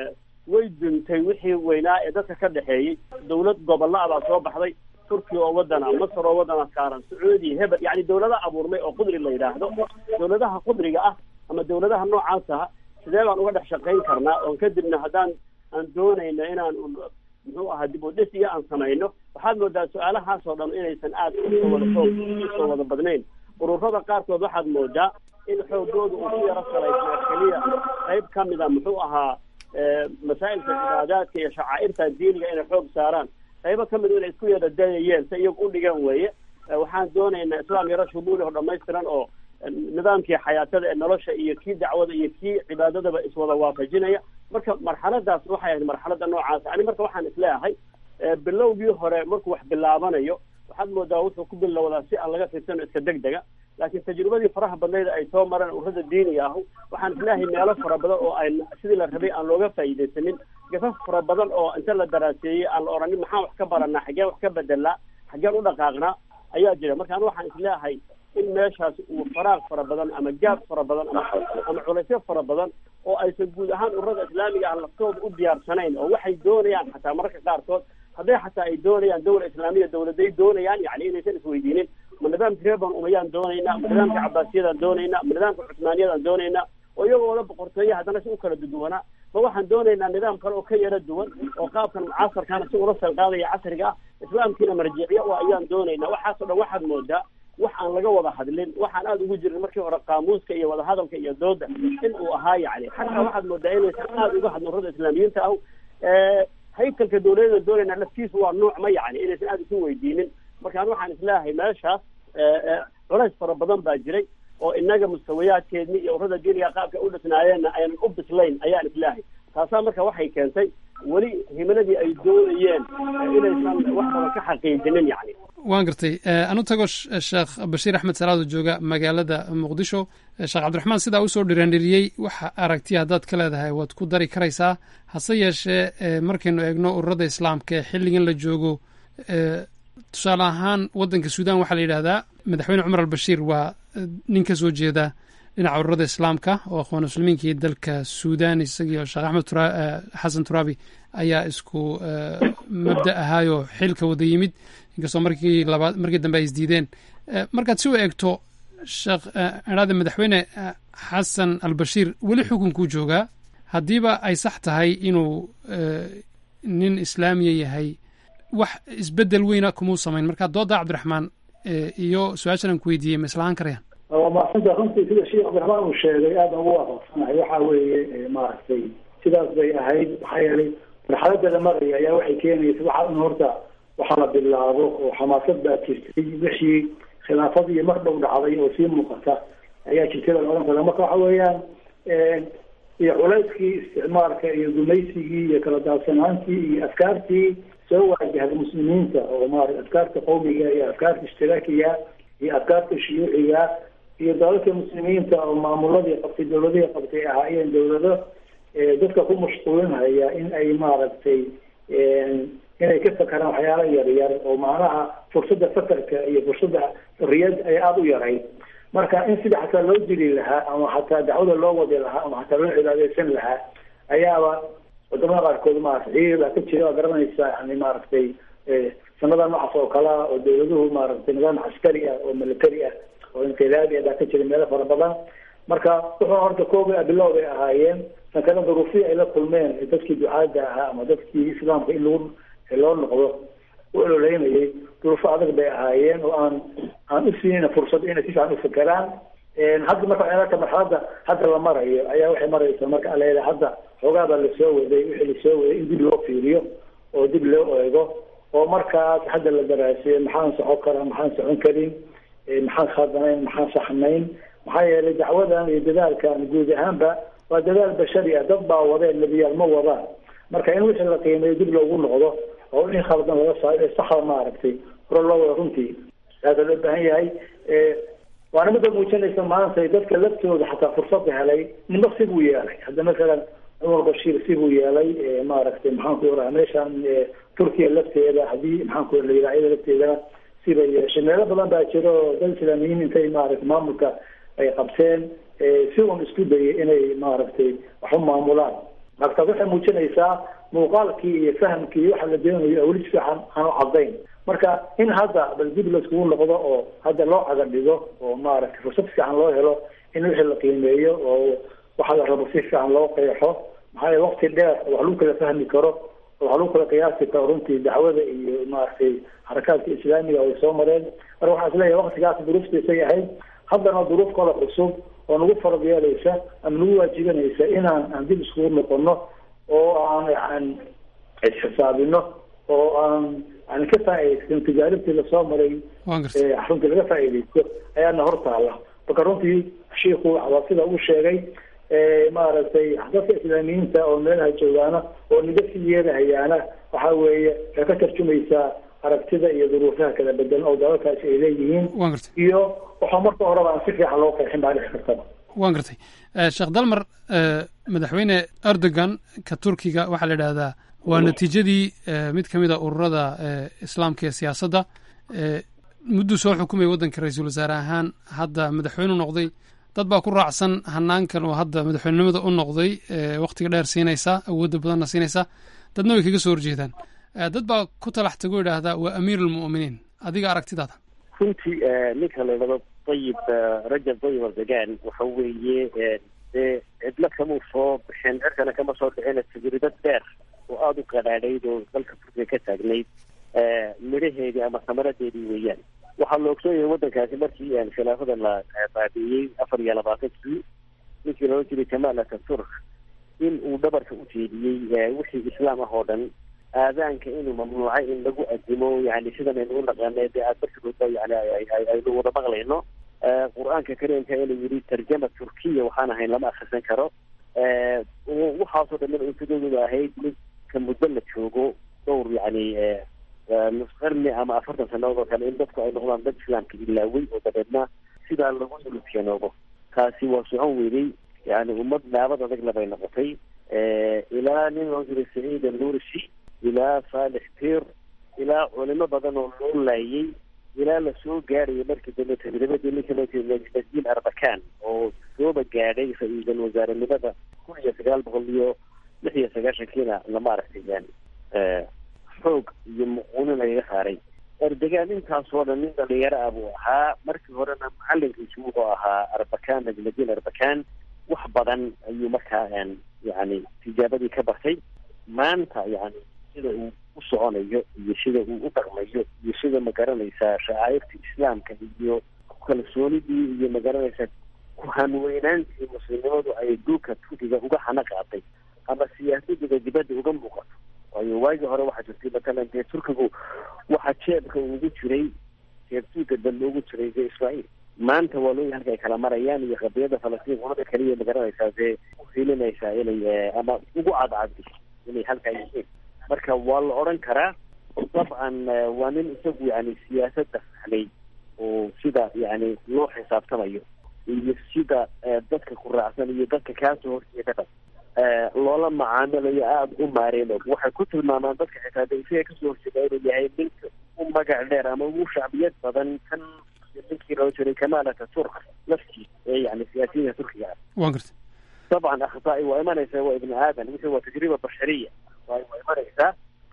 way duntay wixii weynaa ee dadka ka dhexeeyey dawlad gobolla baa soo baxday turkiya oo wadana masar oo wadana saaran sacuudiya hebel yani dawlada abuurmay oo qudri la yidhaahdo dawladaha qudriga ah ama dawladaha noocaas ah sidee baan uga dhex shaqayn karnaa oon kadibna haddaan aan doonayno inaan muxuu ahaa dib u dhis iyo aan samayno waxaad moodaa su-aalahaas oo dhan inaysan aad usoo wada xoog usoo wada badnayn ururada qaarkood waxaad moodaa in xoogooda uu ku yaro salaysnaa keliya qayb ka mida muxuu ahaa masaa'ilka cibaadaadka iyo shacaa'irta diiniga inay xoog saaraan qaybo ka mid inay isku yara dayayeen si iyagu u dhigan weeye waxaan doonaynaa islaam yaro shumuuli oo dhamaystiran oo nidaamkii xayaatada ee nolosha iyo kii dacwada iyo kii cibaadadaba iswada waafajinaya marka marxaladaas waxay ahayd marxalada noocaas ani marka waxaan isleeyahay bilowgii hore markuu wax bilaabanayo waxaad moodaa wuxuu ku bilowdaa si aan laga fiirsano iska deg dega laakiin tajribadii faraha badnayd ay soo mareen ururada diiniga ahu waxaan isleeyahay meelo fara badan oo ay sidii la rabay aan looga faa'iidaysanin gafaf fara badan oo inta la daraaseeyey aan la oranin maxaan wax ka baranaa xaggeen wax ka bedelnaa xaggeen u dhaqaaqnaa ayaa jira marka anu waxaan isleeyahay in meeshaas uu faraaq fara badan ama gaab fara badan ama ama culaysyo fara badan oo aysan guud ahaan ururada islaamiga ah laftooda u diyaarsanayn oo waxay doonayaan xataa mararka qaarkood hadday xataa ay doonayaan dawla islaamiya dawladay doonayaan yani inaysan isweydiinin ma nidaamka reeban umayaan doonaynaa ma nidaamka cabaasiyadaan doonaynaa ma nidaamka cusmaaniyadaan doonaynaa oo iyagoo wada boqortooye haddana si u kala duduwanaa ma waxaan doonaynaa nidaam kale oo ka yara duwan oo qaabkan mucaasarkaana si ula salqaadaya casriga ah islaamkiina marjiciya oo ayaan doonaynaa waxaasoo dhan waxaad moodaa wax aan laga wada hadlin waxaan aada ugu jirin markii hore qaamuuska iyo wadahadalka iyo dooda in uu ahaa yani xataa waxaad moodaa inaysan aada uga hadlin ururada islaamiyiinta ah haykalka dawladada doonayna laftiisu waa nuuc ma yani inaysan aada isu weydiinin marka an waxaan isleeyahay meeshaas culays fara badan baa jiray oo inaga mustawayaadkeedni iyo ururada diiniga qaabka u dhisnaayeenna aynan u bislayn ayaan isleeyahay taasaa marka waxay keentay weli himiladii ay doonayeen inaysan wax badan ka xaqiijinin yani waan gartay anu tago sheekh bashiir axmed salaad oo jooga magaalada muqdisho sheekh cabdiraxmaan sidaa usoo dhiraandhiriyey waxa aragtiya haddaad ka leedahay waad ku dari karaysaa hase yeeshee markaynu eegno ururada islaamka ee xilligan la joogo tusaale ahaan waddanka suudan waxaa la yidhahdaa madaxweyne cumar albashiir waa nin ka soo jeeda dhinaca ururada islaamka oo akhwaan muslimiinkii dalka suudan isagii sheekh axmed xasan turaabi ayaa isku mabda ahaayoo xilka wada yimid inkastoo markii labaad markii dambe ay isdiideen markaad si u eegto sheekh idhaade madaxweyne xasan albashiir weli xukunkuu joogaa haddiiba ay sax tahay inuu nin islaamiya yahay wax isbedel weyna kumuu samayn marka dooda cabdiraxmaan iyo su-aashan aan ku weydiiyey ma islahaan karayaan waa maasanta runtii sida sheekh cabdiraxmaan uu sheegay aada ugu waafaqsanahay waxa weeye maaragtay sidaas bay ahayd maxaa yeelay marxalada la maraya ayaa waxay keenaysa waxa in horta waxa la bilaabo oo xamaasad baa jirtay wixii khilaafadii mar dhow dhacday oo sii muuqata ayaa jirtay baa la odhan kara marka waxa weeyaan iyo culayskii isticmaalka iyo gumaysigii iyo kala daadsanaantii iyo afkaartii soo waajahda muslimiinta oo maarata afkaarta qowmiga iyo afkaarta ishtiraakiga iyo afkaarta shuyuuciga iyo dalalka muslimiinta oo maamuladii qabtay dawladihii qabtay ahaayeen dawlado dadka ku mashquulinhaya in ay maaragtay inay ka fakaraan waxyaala yaryar oo macnaha fursadda fakarka iyo fursadda riyad ay aada u yarayd marka in sida xataa loo dili lahaa ama xataa dacwada loo wadi lahaa ama xataa loo cibaadeysan lahaa ayaaba wadamada qaarkood maarata ciidan baa ka jira waa garanaysaa yani maaragtay sanada noocaas oo kale ah oo dawladuhu maaragtay nidaam caskari ah oo military ah oo inqilaabi ah baa ka jira meelo fara badan marka wuxuu horta kooba bilow bay ahaayeen tan kale duruufihii ay la kulmeen dadkii ducaada ahaa ama dadkii islaamka in lagu loo noqdo u ololeynayay duruufo adag bay ahaayeen oo aan aan u siinayna fursad inay si fiican u fekeraan hadda marka waxay arka marxaladda hadda la marayo ayaa waxay maraysaa marka aleeda hadda xoogaa baa lasoo waday wixii lasoo waday in dib loo fiiriyo oo dib loo eego oo markaas hadda la daraaseeyo maxaan socon karaa maxaan socon karin maxaan khaldanayn maxaan saxnayn maxaa yeelay dacwadan iyo dadaalkan guud ahaanba waa dadaal bashari ah dad baa wadeen nebiyaal ma wadaan marka in wixii la qiimeeyo dib loogu noqdo oo wixii khaldan laga saayo ee saxda maaragtay hore loo wada runtii aada loo baahan yahay waana midda muujinaysa maanta dadka laftooda xataa fursada helay nimo sibuu yeelay hadda masalan cumar bashiir sibuu yeelay maaragtay maxaanku oraa meeshan turkiya lafteeda haddii maxaanku la yidhaha iyada lafteedana sibay yeeshay meelo badan baa jiro dad islaamiyiin intay maaragtay maamulka ay qabseen si un isku dayay inay maaragtay wax u maamulaan marka waxay muujinaysaa muuqaalkii iyo fahamkii iyo waxa la doonayo weli si fiican aan u cadayn marka in hadda bal dib laiskugu noqdo oo hadda loo caga dhigo oo maaragtay fursad fiican loo helo in wixii la qiimeeyo oo waxa la rabo si fiican loo qeexo maxaa yeele waqti dheer wax lagu kala fahmi karo oo wax lagu kala qiyaasi karo runtii dacwada iyo maaragtay xarakaadka islaamiga way soo mareen marka waxaan isleeyahay waqtigaas duruuftiisay ahayd haddana duruuf kale cusub oo nagu farad yeelaysa ama nagu waajibanaysa inaan aan dib iskugu noqono oo aan aan isxisaabino oo aan aan ka faa'iidaysan tijaaribtii lasoo maray runtii laga faa'iidaysto ayaana hortaala marka runtii shiiku waa sida uu sheegay maaragtay dadka islaamiyiinta oo meelaha joogaana oo niga sii yeelahayaana waxa weeye waxay ka tarjumaysaa aragtida iyo duruufaha kala bedelan oo dalalkaasi ay leeyihiin iyo waxaa marka horeba aan si fiican loo qeexin baa dhici kartaba waan gartay sheekh dalmar madaxweyne erdogan ka turkiga waxaa la idhahdaa waa natiijadii mid ka mid a ururada islaamka ee siyaasadda mudduu soo xukumaya waddanka ra-iisul wasaare ahaan hadda madaxweyne u noqday dad baa ku raacsan hanaankan oo hadda madaxweynenimada u noqday wakhtiga dheer siinaysa awoodda badanna siinaysa dadna way kaga soo horjeedaan dad baa ku talax tago idhaahdaa waa amiir almu'miniin adiga aragtidaada runtii ninka la idhahdo dayib rajab dayib erdogan waxa weeye dee cidlo kamuu soo bixin cirkana kama soo dhicina tajribad dheer oo aada u qadhaadhayd oo dalka turkiga ka taagnayd midhaheedii ama samaradeedii weeyaan waxaa la ogsoon yahay waddankaasi markii khilaafada la baabi'iyey afar iyo labaatankii ninkii loola jiray jamaal ataturk in uu dhabarka u jeediyey wixii islaam ah oo dhan aadaanka inuu mamnuucay in lagu adimo yani sidan aynu u naqaanay dee aad markiiba yani aynu wada maqlayno qur-aanka kariimka inuu yidhi tarjama turkiya waxaan ahayn lama akrisan karo waxaasoo dhan ujeedadooda ahayd ninka muddo la joogo dhowr yani nus qarni ama afartan sanadood oo kale in dadku ay noqdaan dad islaamka ilaaway oo dabeedna sidaa lagu yulubyanoobo taasi waa socon weynay yani ummad naabad adagna bay noqotay ilaa nin loo jiray saciid alnurishi ilaa saalix pir ilaa culimo badan oo loo laayay ilaa lasoo gaarayay markii dambe tajribadii ninka loo jiray najmadiin arbakan oo sooba gaadhay ra-iisul wasaarenimada kun iyo sagaal boqol iyo lix iyo sagaashankiina lama aragtay yani xoog iyo muquunin lagaga saaray erdogan intaasoo dhan nin dhalinyaro ah buu ahaa markii horena macalinkiisu wuxuu ahaa arbakan najmadiin arbakan wax badan ayuu markaa yani tijaabadii ka bartay maanta yani sida uu u soconayo iyo sida uu u dhaqmayo iyo sida magaranaysaa shacaa'irta islaamka iyo kalsoonidii iyo magaranaysaa ku-hanweynaantii muslimnimadu ay dhulka turkiga uga hana qaaday ama siyaasadiga dibadda uga muuqato waayo waagii hore waxaa jirtay matalan dee turkigu waxaa jeebka ugu jiray jeebtuuga dambe ugu jiray dee israa'iil maanta waa looyahay halka ay kala marayaan iyo qadiyada falastiin qolada kaliya magaranaysaa dee uhilinaysaa inay ama ugu cadcadi inay halkaa yihiin marka waa la odhan karaa dabcan waa nin isagu yani siyaasadda fahlay oo sida yani loo xisaabtamayo iyo sida dadka ku raacsan iyo dadka kaasoo horjeedada loola macaamilayo aada u maareen og waxay ku tilmaamaan dadka xitaa de isaga kasoo horjeeda inuu yahay ninka u magac dheer ama ugu shacbiyad badan kan ninkii loo jiray kamaal ataturk laftiisa ee yani siyaasiyiinka turkiga ah waan garta dabcan akhtaai waa imanaysaa waa ibni aadan mise waa tajriba bashariya waa waa imanaysaa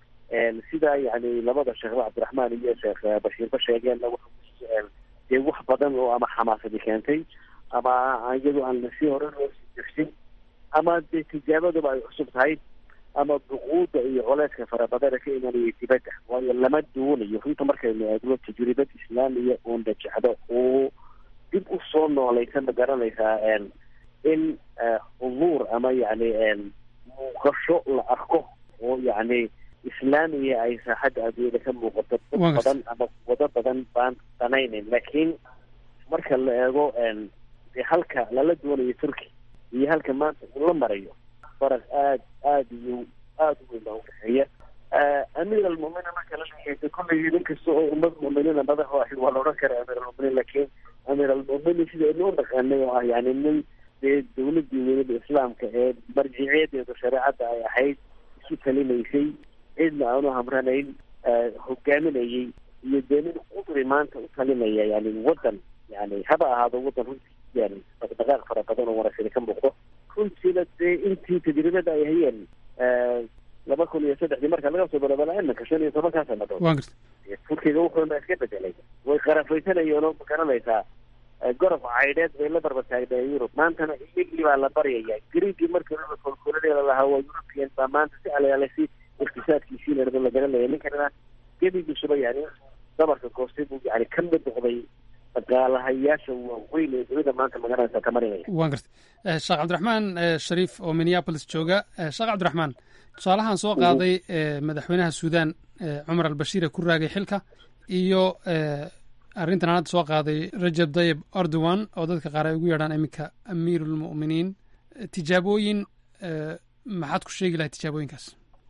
sida yani labada sheekh cabdiraxmaan iyo sheekh bashiirba sheegeenna dee wax badan oo ama xamaasadi keentay ama iyadu aan si hore loo sii jirsin ama dee tijaabaduba ay cusub tahay ama duquuda iyo coleyska farabadana ka imanaya dibadda waayo lama duunayo runta markaynu eegno tajribad islaamiya oo najecdo oo dib u soo noolaysa ma garanaysaa in huduur ama yani muuqasho la arko oo yani islaamiya ay saaxadda adduunyada ka muuqato dad badan ama wado badan baan danaynayn laakiin marka la eego dee halka lala doonayo turki iyo halka maanta uu la marayo faraq aad aad iyo aada u weyn baa udhexeeya amiir almuminiin marka la leeyahay kolley nin kasta oo ummad muminiina madaxu ahi waa la odhan karaa amiir almuminiin laakiin amiir almuminiin sida inu dhaqaanay oo ah yani nin dee dawladii weynada islaamka ee marjiceedeedu shareecadda ay ahayd isu talinaysay cidna aanu hamranayn hogaaminayay iyo dee nin qudri maanta u talinaya yani wadan yani haba ahaado wadan runtii yani dhaqdhaqaaq fara badan oo wanaagsan ka muuqdo runtiina dee intii tajribada ay hayeen laba kun iyo saddexdii marka laga soo balabala iminka shan iyo tobankaa sanadood turkiga wuxuuna iska bedelay way qarafaysanayeen oo magaranaysaa gorof caydheed bay la barbataagnayen yurub maantana iyagii baa la baryaya griigii markii laba kolkoladeeda lahaa waa european baa maanta si alaalasi iqtisaadkiisii la la garanaya ninkanina gebigiisuba yani dabarka goostay buu yani ka mid noqday dhaqaalahayaasha waaweyn ee dunida maanta magaranaysa ka marinaya waan gartay sheekh cabdiraxmaan shariif oo minneapolis jooga sheekh cabdiraxmaan tusaalahan soo qaaday madaxweynaha suudan cumar albashiir ee ku raagay xilka iyo arrintan aan hadda soo qaaday rajab dayib erdogan oo dadka qaar ay ugu yeedhaan iminka amiirulmu'miniin tijaabooyin maxaad ku sheegi lahay tijaabooyinkaas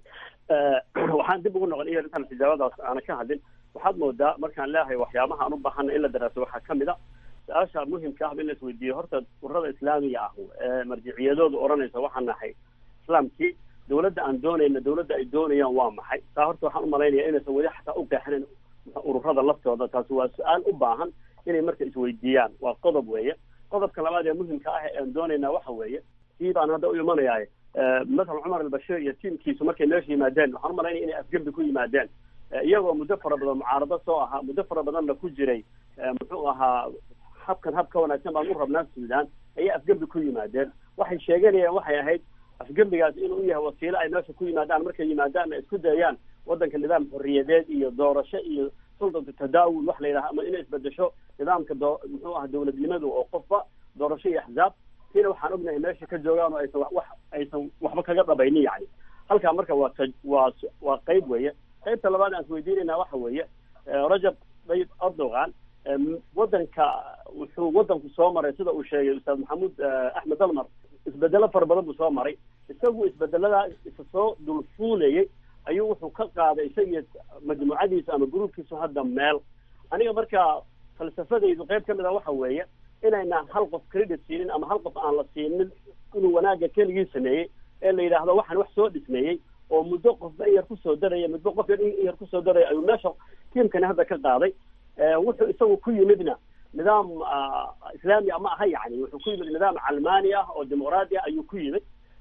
waxaan dib ugu noqon iyo intaan tijaabadaas aana ka hadlin waxaad moodaa markaan leeyahay waxyaabaha aan u baahana in la daraaso waxaa ka mid a su-aasha muhimka ah in la isweydiiyo horta ururada islaamiga ah ee marjiciyadoodu odhanaysa waxaan nahay islaamkii dawladda aan doonayna dawladda ay doonayaan waa maxay taa horta waxaan umalaynaya inaysan weli xataa u qeexinin ururada laftooda taasi waa su-aal u baahan inay marka isweydiiyaan waa qodob weeye qodobka labaad ee muhimka ah ee aan doonaynaa waxa weeye kii baan hadda u imanayahay masalan cumar albashiir iyo tiimkiisu markay meesha yimaadeen waxaan umalaynaya inay afgembi ku yimaadeen iyagoo muddo fara badan mucaarado soo ahaa muddo fara badanna ku jiray muxuu ahaa habkan hab ka wanaagsan baan u rabnaa suudaan ayay afgembi ku yimaadeen waxay sheeganayaan waxay ahayd afgembigaas inuu yahay wasiilo ay meesha ku yimaadaan markay yimaadaan ay isku dayaan wadanka nidaam xorriyadeed iyo doorasho iyo sultatu tadaawul wax la yidhaha ama inay isbedesho nidaamka doo muxuu aha dawladnimadu oo qofba doorasho iyo axzaab tiina waxaan ognahay meesha ka joogaan oo aysan wax aysan waxba kaga dhabaynin yani halkaa marka waa waa waa qayb weeye qaybta labaad aan isweydiinayna waxa weeye rajab dayib erdogan wadanka wuxuu wadanku soo maray sida uu sheegay ustaad maxamuud axmed dalmar isbedelo fara badan buu soo maray isagu isbedeladaa isa soo dulfuulayay ayuu wuxuu ka qaaday isagii majmuucadiisa ama gruubkiisu hadda meel aniga marka falsafadaydu qayb ka mid a waxa weeye inaynaan hal qof credit siinin ama hal qof aan la siinin inuu wanaagga keligii sameeyey ee la yidhaahdo waxaan wax soo dhismeeyey oo muddo qofba in yar kusoo daraya muddo qof yar in yar kusoo daraya ayuu meesha tiimkani hadda ka qaaday wuxuu isagu ku yimidna nidaam islaami ah ma aha yani wuxuu ku yimid nidaam calmaani ah oo dimuqraadi ah ayuu ku yimid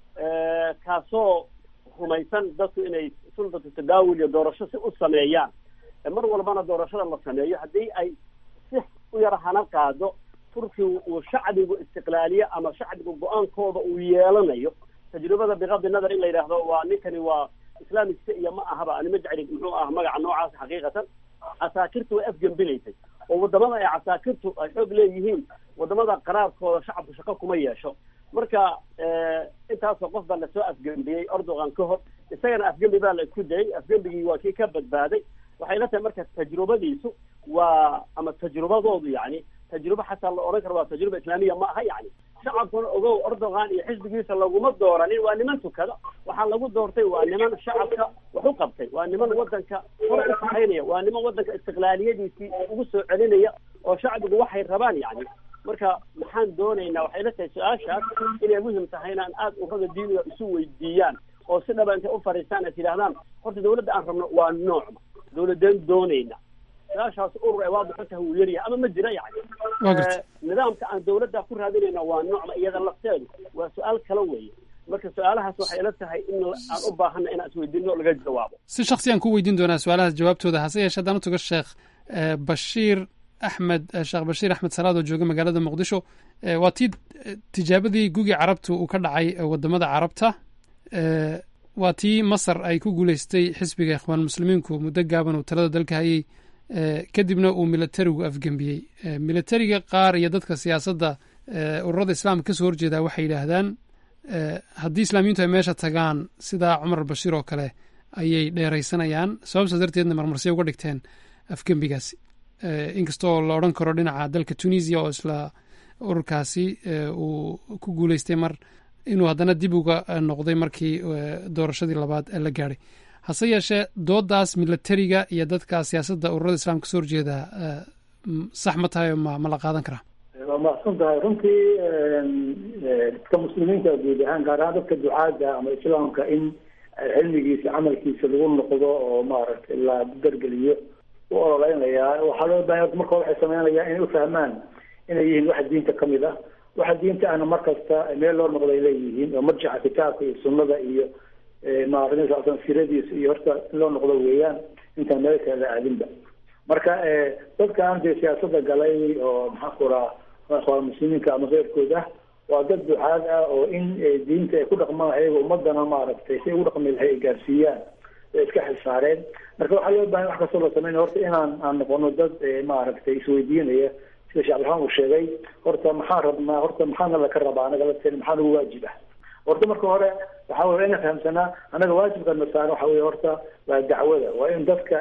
kaasoo rumaysan dadku inay sultatu tadaawul iyo doorasho si u sameeyaan mar walbana doorashada la sameeyo haddii ay si u yar hana qaado turkigu uu shacbigu istiqlaaliye ama shacbigu go-aankooda uu yeelanayo tajribada bikadi nadar in la yidhaahdo waa ninkani waa islaamigsa iyo ma ahaba anima jecli muxuu ah magaca noocaas xaqiiqatan casaakirtu way afgembilaysay oo wadamada ay casaakirtu ay xoog leeyihiin wadamada qaraarkooda shacabku shaqo kuma yeesho marka intaasoo qof baa lasoo afgembiyey erdogan ka hor isagana afgembi baa la isku dayay afgembigii waa kii ka badbaaday waxay la tahay marka tajrubadiisu waa ama tajrubadoodu yani tajrubo xataa la odhan karo waa tajruba islaamiya ma aha yani shacabkuna ogow erdogan iyo xisbigiisa laguma dooranin waa niman tukada waxaa lagu doortay waa niman shacabka wax u qabtay waa niman wadanka hore u saxaynaya waa niman wadanka istiqlaaliyadiisii ugu soo celinaya oo shacbigu waxay rabaan yani marka maxaan doonaynaa waxay la tahay su-aashaas inay muhim tahay inaan aada urada diiniga isu weydiiyaan oo si dhaba intay u fariistaan ay tidhahdaan horta dawladda aan rabno waa noocma dawladeen doonayna su-aashaas urur ay waadixo tahay wuu yaryahay ama ma jira yani nidaamka aan dawladda ku raadinayna waa noocma iyada lafteedu waa su-aal kala weeye marka su-aalahaas waxay ila tahay in aan u baahana inaan isweydiino laga jawaabo si shaksiyaan ku weydiin doonaa su-aalahaas jawaabtooda hase yeeshee haddaan u tago sheekh bashiir axmed sheekh bashiir axmed salaad oo jooga magaalada muqdisho waa tii tijaabadii gugii carabta uu ka dhacay wadamada carabta waa tii masar ay ku guuleystay xisbiga ikhwaan muslimiinku muddo gaaban uu talada dalka hayay kadibna uu militarigu afgembiyey militariga qaar iyo dadka siyaasadda ururada islaamka kasoo horjeedaa waxay yidhaahdaan haddii islaamiyiintu ay meesha tagaan sida cumar albashiir oo kale ayay dheeraysanayaan sababtaas darteedna marmarsiya uga dhigteen afgembigaasi inkastoo la odhan karo dhinaca dalka tunisia oo isla ururkaasi uu ku guuleystay mar inuu haddana dib uga noqday markii doorashadii labaad la gaadhay hase yeeshee doodaas militariga iyo dadka siyaasadda ururada islaamka kasoo horjeeda sax ma tahay ma ma la qaadan karaa waa mahadsan tahay runtii dadka muslimiinta guud ahaan gaar ahaan dadka ducaada ama islaamka in cilmigiisa camalkiisa lagu noqdo oo maaragtay la dargeliyo u ololeynayaa waxaa loo bahan marka waxay sameynayaan inay ufahmaan inay yihiin waxa diinta kamid ah waxa diinta ahna markasta meel loo noqday leeyihiin oo marjaca kitaabka iyo sunnada iyo maaragtay siradiisa iyo horta in loo noqdo weeyaan intaan meel kale la aadinba marka dadkan dee siyaasada galay oo maxaan ku raha ikhwaan muslimiinka ama keyrkooda waa dad ducaad ah oo in diinta ay ku dhaqmaan ayaga ummadana maaragtay si ugu dhaqmi lahay ay gaarsiiyaan ay iska xilsaareen marka waxaa loo bahan wax kastoo la sameynaya horta inaan aan noqono dad maaragtay isweydiinaya sida sheekh abdiraxmaan uu sheegay horta maxaan rabnaa horta maxaana laka rabaa anaga lateen maxaa nagu waajib ah horta marka hore waxa wey ina fahamsanaa anaga waajibka na saaran waxa wey horta waa dacwada waa in dadka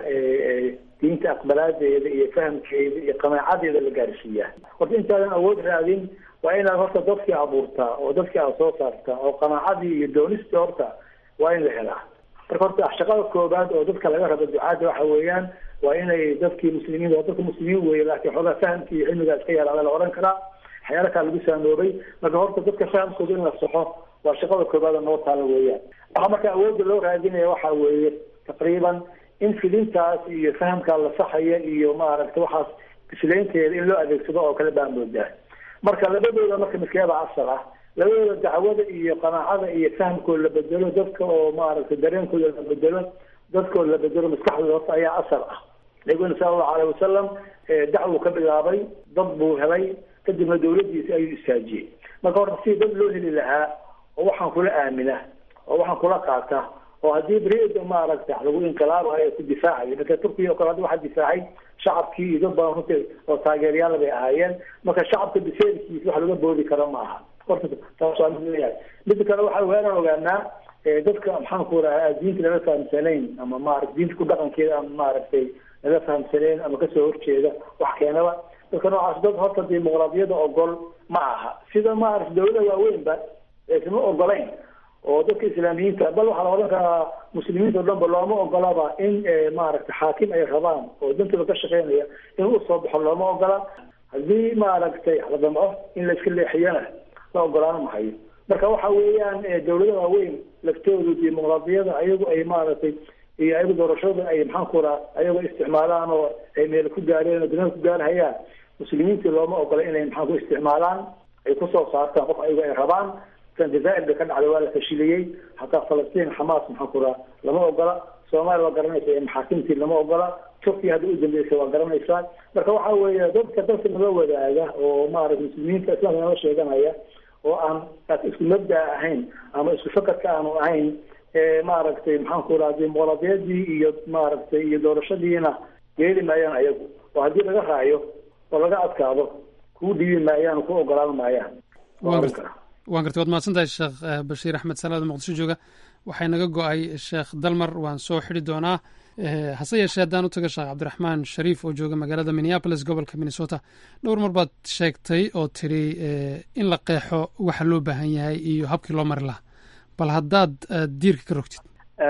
diinta aqbalaadeeda iyo fahamkeeda iyo qanaacadeeda la gaarsiiyaa horta intaadan awood raadin waa inaad horta dadkii abuurtaa oo dadkii aad soo saartaa oo qanaacadii iyo doonistii horta waa in la helaa marka horta shaqada koobaad oo dadka laga rabo ducaada waxa weeyaan waa inay dadkii muslimiin waa dadka muslimiin weeye laakiin xoogaa fahamkii iyo cilmigaa iska yaraada la odhan karaa waxyaala kaa lagu saanoobay marka horta dadka fahamkooda in la saxo waa shaqada koobaad oo noo taala weeyaan waxaa marka awoodda loo raadinaya waxa weeye taqriiban in fidintaas iyo fahamkaa la saxaya iyo maaragtay waxaas bislaynteeda in loo adeegsado oo kale baa moodaa marka labadooda marka miskiyada asal ah labadooda dacwada iyo qanaacada iyo fahamkooda la bedelo dadka oo maaragtay dareenkooda la bedelo dadkooda la bedelo maskaxdooda horta ayaa asal ah nabiguna sala allahu alayh wasalam dacwuu ka bilaabay dad buu helay kadibna dawladdiisa ayuu istaajiyey marka horta si dad loo heli lahaa oo waxaan kula aamina oo waxaan kula qaata oo haddii beriida maaragtay lagu inqilaabayo ku difaacayo marka turkiya oo kale hadda waxaa difaacay shacabkii iyo dad badan runtii oo taageerayaal bay ahaayeen marka shacabka biseelkiisa wax laga boodi karo ma aha horta taas waa mid leeyahay midda kale waxa weeraan ogaanaa dadka maxaan ku rahaa diinta laga fahamsanayn ama maarata diinta ku dhaqankeeda ama maaragtay laga fahamsanayn ama kasoo horjeeda wax keenaba dadka noocaas dad horta dimuqraadiyada ogol ma aha sida maarata dawlada waaweynba aysan u ogolayn oo dadka islaamiyiinta bal waxaa la odhan karaa muslimiinta o dhan ba looma ogolaba in maaragtay xaakim ay rabaan oo dantooda ka shaqeynaya in usoo baxo looma ogola haddii maaragtay la damco in la iska leexiyana la ogolaan mahayo marka waxa weeyaan dawlada waaweyn laftoodu dimuqraadiyada ayagu ay maaragtay iyo ayagu doorashada ay maxaan ku raa ayago isticmaalaan oo ay meel ku gaareen oo duniyada ku gaarhayaan muslimiintii looma ogola inay maxaan ku isticmaalaan ay kusoo saartaan qof ayago ay rabaan kan jazaa'ir bay ka dhacday waa la fashiliyey hataa falastiin xamaas maxaan ku raa lama ogola soomaaliya waa garanaysa maxaakimtii lama ogola turkiya hadda u dambeysay waa garanaysaa marka waxa weeye dadka dadka naga wadaaga oo maaragta muslimiinta islaamka nala sheeganaya oo aan isku mabdaa ahayn ama isku fakarka aanu ahayn maaragtay maxaan ku raha dimuqraadiyadii iyo maaragtay iyo doorashadiina yeeli maayaan ayagu oo haddii laga raayo oo laga adkaado kuu dhiibi maayaan ku ogolaan maayaan waan gartay waad mahadsantahay sheekh bashiir axmed salaad muqdisho jooga waxay naga go-ay sheekh dalmar waan soo xidi doonaa hase yeeshee haddaan u taga sheekh cabdiraxmaan shariif oo jooga magaalada minneapolis gobolka minnesota dhowr mar baad sheegtay oo tiri in la qeexo waxa loo baahan yahay iyo habkii loo mari lahaa bal haddaad diirka ka rogtid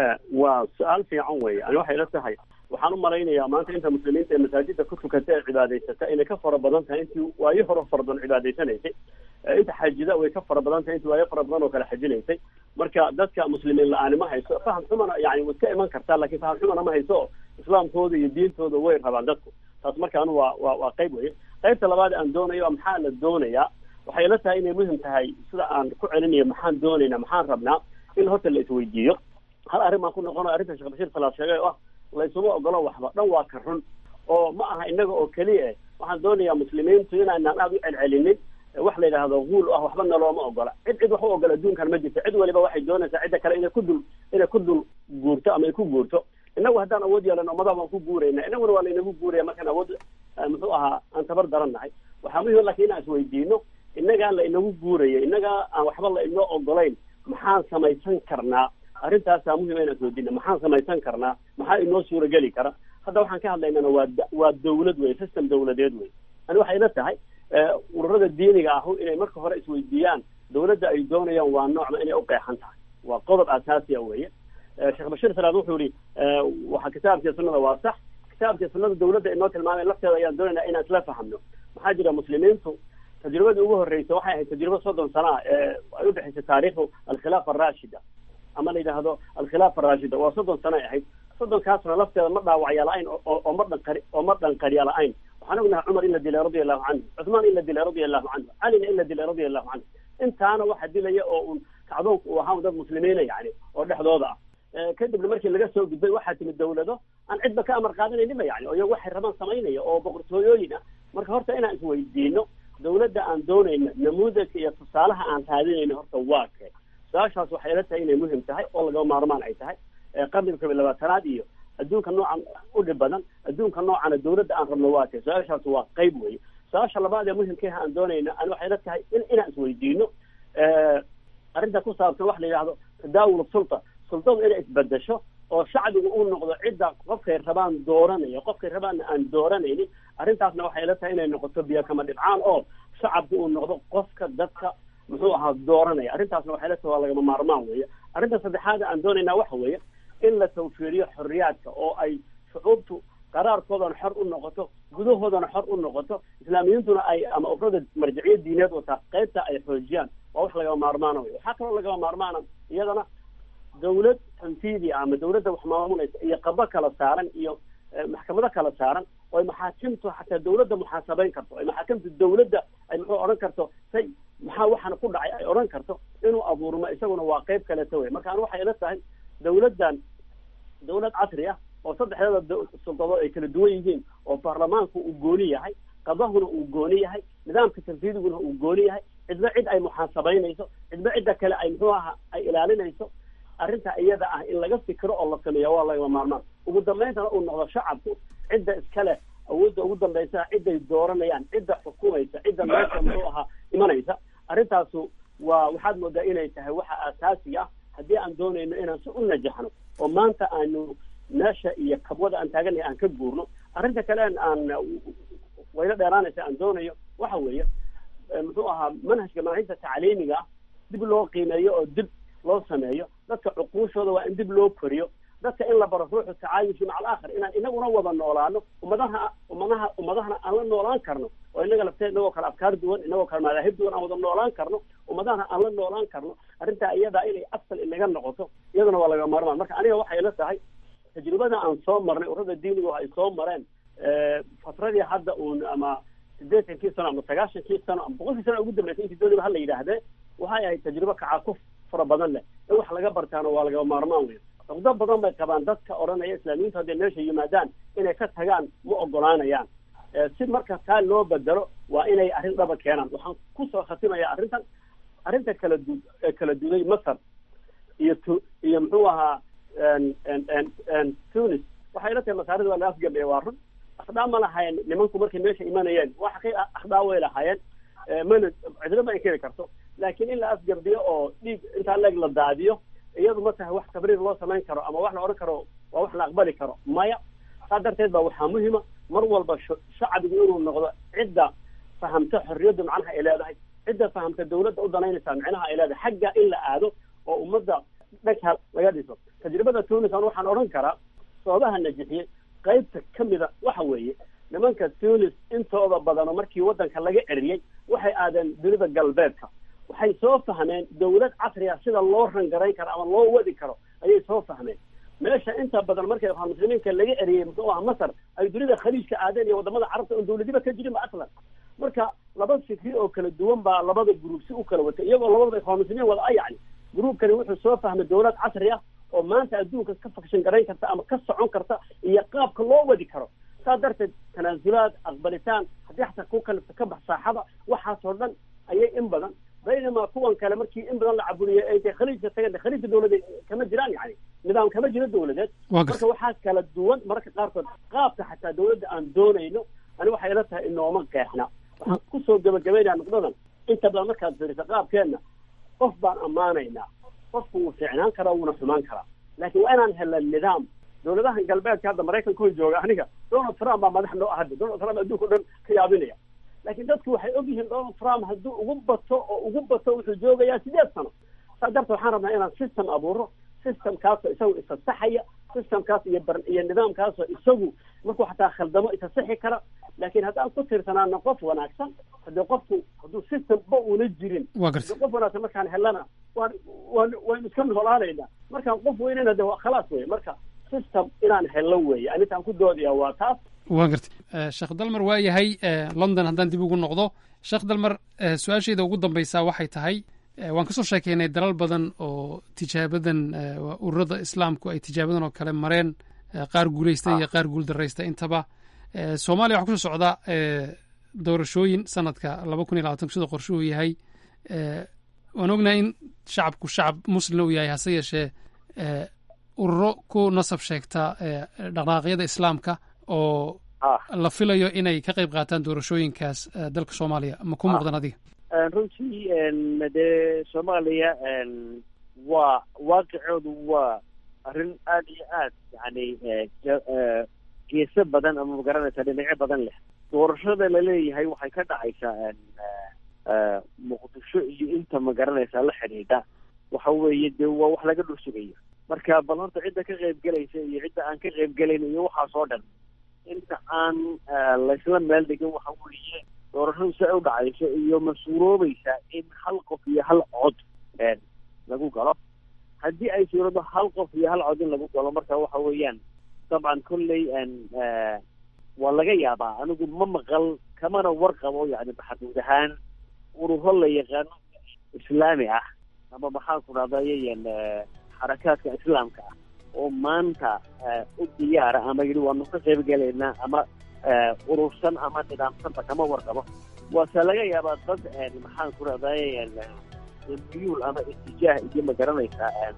waa su-aal fiican weeye ani waxay la tahay waxaan u malaynayaa maanta inta muslimiinta ee masaajidda ku tukata ee cibaadaysata inay ka fara badan tahay intii waayo hore fara badan cibaadaysanaysay inta xajida way ka fara badan tahay intii waayo fara badan oo kale xajinaysay marka dadka muslimiin la-aani ma hayso faham xumana yani way iska iman kartaa lakin faham xumana ma hayso oo islaamkooda iyo diintooda way rabaan dadku taas markaan waa waa waa qayb weye qaybta labaad aan doonayo maxaa la doonayaa waxay la tahay inay muhim tahay sida aan ku celinayo maxaan doonaynaa maxaan rabnaa in horta la isweydiiyo hal arrin baan ku noqonayo arrinta sheekh bashiir salaad sheegay oo ah laysuma ogolo waxba dhan waa ka run oo ma aha innaga oo keliya eh waxaan doonayaa muslimiintu inaanaan aada u celcelinin wax la yidhaahdo guul ah waxba nalooma ogola cid cid wax u ogola adduunkan ma jirto cid waliba waxay doonaysaa cidda kale inay ku dul inay ku dul guurto ama ay ku guurto innagu haddaan awood yeelan ummadaha waan ku guurayna innaguna waa laynagu guuraya markaan awood muxuu ahaa aan tabar daran nahay waxaa muhim laakiin inaan isweydiino innagaa la inagu guuraya innagaa aan waxba la inoo ogolayn maxaan samaysan karnaa arrintaasaa muhima inaan isweydiino maxaan samaysan karnaa maxaa inoo suurageli kara hadda waxaan ka hadlaynana waa waa dawlad wey system dawladeed wey ani waxay ila tahay ururada diiniga ahu inay marka hore isweydiiyaan dawladda ay doonayaan waa noocma inay uqeexan tahay waa qodob asaasiya weeye sheekh bashiir salaad wuxuu yihi waxa kitaabkii sunnada waa sax kitaabkii sunnada dawladda inoo tilmaamay lafteeda ayaan doonaynaa inaan isla fahamno maxaa jira muslimiintu tajribadii ugu horreysay waxay ahayd tajribo soddon sana ah ee ay udhexaysay taariikhdu alkhilaafa araashida ama la yidhaahdo alkhilaafa araashida waa soddon sana ay ahayd soddonkaasna lafteeda ma dhaawacya la-ayn oo ma dhanqari oo ma dhanqariya la-ayn waxaan ognahay cumar in la dilay radia allahu canhu cuthmaan in la dilay radia allahu canhu calina in la dilay radia allahu canhu intaana waxa dilaya oo un kacdoonku uu ahaa dad muslimiina yani oo dhexdooda ah kadibna markii laga soo gudbay waxaa timid dawlado aan cidba ka amar qaadanayninba yani oo iyago waxay rabaan samaynaya oo boqortooyooyin ah marka horta inaan isweydiino dawladda aan doonayna namuudajka iyo tusaalaha aan raadinayno horta waa kee su-aashaas waxay ila tahay inay muhim tahay oo lagaba maarmaan ay tahay qarniga kob iyo labaatanaad iyo adduunka noocan u dhib badan adduunka noocana dawladda aan rabno waa kee su-aashaas waa qayb weeye su-aasha labaad ee muhimkeeha aan doonayna ani waxay ila tahay in inaan isweydiino arrinta ku saabsan wax la yidhahdo tadaawul sulta sultadu inay isbedesho oo shacbigu uu noqdo cidda qofkay rabaan dooranaya qofkay rabaanna aan dooranaynin arrintaasna waxay ila tahay inay noqoto biyo kama dhibcaan oo shacabku uu noqdo qofka dadka muxuu ahaa dooranaya arrintaasna waxay ila tahay waa lagama maarmaan weeye arrinta saddexaada aan doonaynaa waxa weeye in la tawfiiriyo xorriyaadka oo ay shucuubtu qaraarkoodana xor u noqoto gudahoodana xor u noqoto islaamiyiintuna ay ama urada marjiciyad diineed wataa qaybta ay xoojiyaan waa wax lagama maarmaana wey waxaa kaloo lagama maarmaana iyadana dawlad tanfiidi ama dawladda wax maamulaysa iyo qabo kala saaran iyo maxkamado kala saaran oo ay maxaakimtu xataa dawladda muxaasabeyn karto ay maxaakimtu dawladda ay muxuu odhan karto say maxaa waxaana ku dhacay ay odhan karto inuu abuurmo isaguna waa qayb kaleeta wey marka ani waxay ila tahay dawladdan dawlad casri ah oo saddexdeeda suldadood ay kala duwan yihiin oo baarlamaanku uu gooni yahay qadahuna uu gooni yahay nidaamka tanfiidiguna uu gooni yahay cidba cid ay muxaasabeynayso cidba cidda kale ay muxuu aha ay ilaalinayso arrinta iyada ah in laga fikiro oo la sameeya waa lagama maarmaan ugu dambayntana uu noqdo shacabku cidda iskale awoodda ugu dambaysa ciday dooranayaan cidda xukumaysa cidda meesha muxuu ahaa imanaysa arrintaasu waa waxaad moodaa inay tahay waxa asaasiga ah haddii aan doonayno inaan si u najaxno oo maanta aanu meesha iyo kabwada aan taaganay aan ka guurno arrinta kale aan wayla dheeraanaysa aan doonayo waxa weeye muxuu ahaa manhajka manhajta tacliimiga ah dib loo qiimeeyo oo dib loo sameeyo dadka cuquushooda waa in dib loo koriyo dadka in la baro ruuxu tacaayushi maca alaakhir inaan inaguna wada noolaano ummadaha ummadaha ummadahana aan la noolaan karno oo inaga lafteed inagoo kale afkaar duwan inagoo kale madaahib duwan aan wada noolaan karno ummadahana aan la noolaan karno arrintaa iyadaa inay asal inaga noqoto iyaduna waa laga maarmaan marka aniga waxay ila tahay tajribada aan soo marnay urada diinigu ay soo mareen fatradii hadda uun ama siddeetankii sano ama sagaashankii sano ama boqolkii sano ugu dambeysay intii dooniba hala yidhaahdee waxay ahayd tajribo kacakuf fara badan leh in wax laga bartaana waa lagama maarmaan wey cuqdo badan bay qabaan dadka odhanaya islaamiyiintu hadday meesha yimaadaan inay ka tagaan ma ogolaanayaan si marka taa loo bedelo waa inay arrin dhaba keenaan waxaan kusoo khatimaya arrintan arrinta kala du kala duday masar iyo tu iyo muxuu ahaa tunis waxay ila tahay masaarida waa la afgabeeye waa run akhdhaa ma lahayen nimanku markay meesha imanayeen wax kay akhdhaa way lahaayeen mana cidlo ma inkiri karto laakiin in la afgardiyo oo dhiig intaa leeg la daadiyo iyadu ma tahay wax tabriir loo samayn karo ama wax la odhan karo waa wax la aqbali karo maya saa darteed ba waxaa muhima mar walba shacbigu inuu noqdo cidda fahamta xorriyaddu macnaha ay leedahay cidda fahamta dawladda u danaynaysaa micnaha ay leedahay xagga in la aado oo ummadda dhagha laga dhiso tajribada tunis an waxaan odhan karaa sababaha najixiyey qaybta ka mida waxa weeye nimanka tunis intooda badano markii waddanka laga eriyey waxay aadeen dunida galbeedka waxay soo fahmeen dawlad casriga sida loo rangarayn karo ama loo wadi karo ayay soo fahmeen meesha inta badan markay waxaa muslimiinka laga eriyey muxuu aha masar ay dunida khaliijka aadeen iyo wadamada carabta oon dawladiba ka jirin ba aslan marka laba fikri oo kala duwan baa labada gruub si u kala watay iyagoo labadaba ikhwaan muslimiin wada a yacni gruubkani wuxuu soo fahmay dawlad casri ah oo maanta adduunka ka fakshan garayn karta ama ka socon karta iyo qaabka loo wadi karo saas darteed tanaasulaad aqbalitaan haddii xataa ku kalifta ka bax saaxada waxaasoo dhan ayay in badan baynamaa kuwan kale markii in badan la caburiyo ay tahay khaliijka tageen khaliijka dowladeed kama jiraan yani nidaam kama jiro dowladeed marka waxaa kala duwan mararka qaarkood qaabka xataa dowladda aan doonayno ani waxay ila tahay inooma qeexna waxaan kusoo gabagabaynaya nuqdadan inta badan markaad fiiriso qaabkeenna qof baan ammaanaynaa qofku wuu fiicnaan karaa wuuna xumaan karaa laakiin waa inaan helna nidaam dowladahan galbeedka hadda maraykanka jooga aniga donald trump baa madax noo ahada donald trump adduunka o dhan ka yaabinaya laakiin dadku waxay og yihiin donald trump hadduu ugu bato oo ugu bato wuxuu joogayaa sideed sano saa darteed waxaan rabnaa inaan system abuuro systemkaasoo isagu isasaxaya systemkaas iyo bar iyo nidaamkaasoo isagu markuu xataa khaldamo isasaxi kara laakiin haddaan ku tirsanaano qof wanaagsan haddii qofku hadduu systemba uuna jirin haddii qof wanaagsan markaan helana waan waan waynu iska noolaanaynaa markaan qof weynana de khalaas wey marka system inaan hello weeye anitaan ku doodaya waa taas waa gartay sheekh dalmar waa yahay london haddaan dib ugu noqdo sheekh dalmar su-aashayda ugu dambaysaa waxay tahay waan kasoo sheekeynay dalal badan oo tijaabadan ururada islaamku ay tijaabadan oo kale mareen qaar guuleystay iyo qaar guul daraystay intaba soomaaliya waxaa kusoo socda doorashooyin sanadka laba kun iyo labatanku sida qorshuhu yahay waan ognahay in shacabku shacab muslina uu yahay hase yeeshee ururo ku nasab sheegta dhaqdhaqaaqyada islaamka oo la filayo inay ka qayb qaataan doorashooyinkaas dalka soomaaliya ma ku muuqdan adiga runtii dee soomaaliya waa waaqicoodu waa arrin aada iyo aad yani geeso badan ama magaranaysa dhinacyo badan leh doorashada laleeyahay waxay ka dhacaysaa muqdisho iyo inta magaranaysa la xidhiidha waxa weeye dee waa wax laga dhul sugayo marka bal horta cidda ka qayb gelaysa iyo cidda aan ka qayb gelayn iyo waxaas oo dhan inta aan laysla meel dhigin waxa weeye doorashadu si ay u dhacayso iyo ma suuroobaysaa in hal qof iyo hal cod lagu galo haddii ay suurado hal qof iyo hal cod in lagu galo marka waxa weeyaan dabcan kolley waa laga yaabaa anigu ma maqal kamana warqabo yani maxaduud ahaan ururo la yaqaano islaami ah ama maxaan ku dhahdayayan xarakaadka islaamka ah oo maanta u diyaara ama yidhi waanu ka qayb gelaynaa ama urursan ama nidaamsanba kama warqabo waase laga yaabaa dad maxaan ku dhahdayayan miyuul ama itijaah iyo ma garanaysaa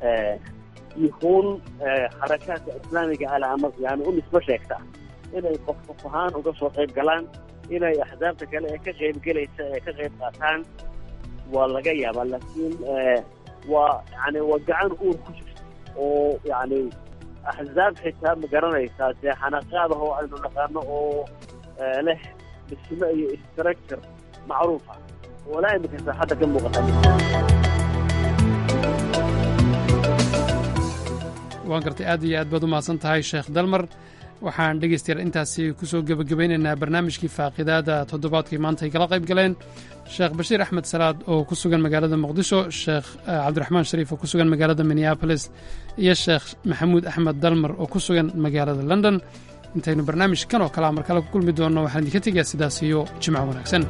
yuhuun xarakaadka islaamiga ale ama yani u nisbo sheegta inay qof qof ahaan uga soo qayb galaan inay axsaabta kale ee ka qayb gelaysa ee ka qayb qaataan waa laga yaabaa laakiin waa yani waa gacan uur ku jirta oo yani axsaab xitaa ma garanaysaa dee xanaqaad ah oo aynu naqaano oo leh dhismo iyo structure macruuf ah walaa imika saaxadda ka muuqata waan gartay aad iyo aad baad u mahadsan tahay sheekh dalmar waxaan dhegaystayaal intaasi kusoo gebagabeynaynaa barnaamijkii faaqidaada toddobaadkii maanta ay kala qayb galeen sheekh bashiir axmed salaad oo ku sugan magaalada muqdisho sheekh cabdiraxmaan shariif oo ku sugan magaalada minneabolis iyo sheekh maxamuud axmed dalmar oo ku sugan magaalada london intaynu barnaamij kan oo kalea mar kale ku kulmi doonno waxaan idinka tegayaa sidaas iyo jimco wanaagsan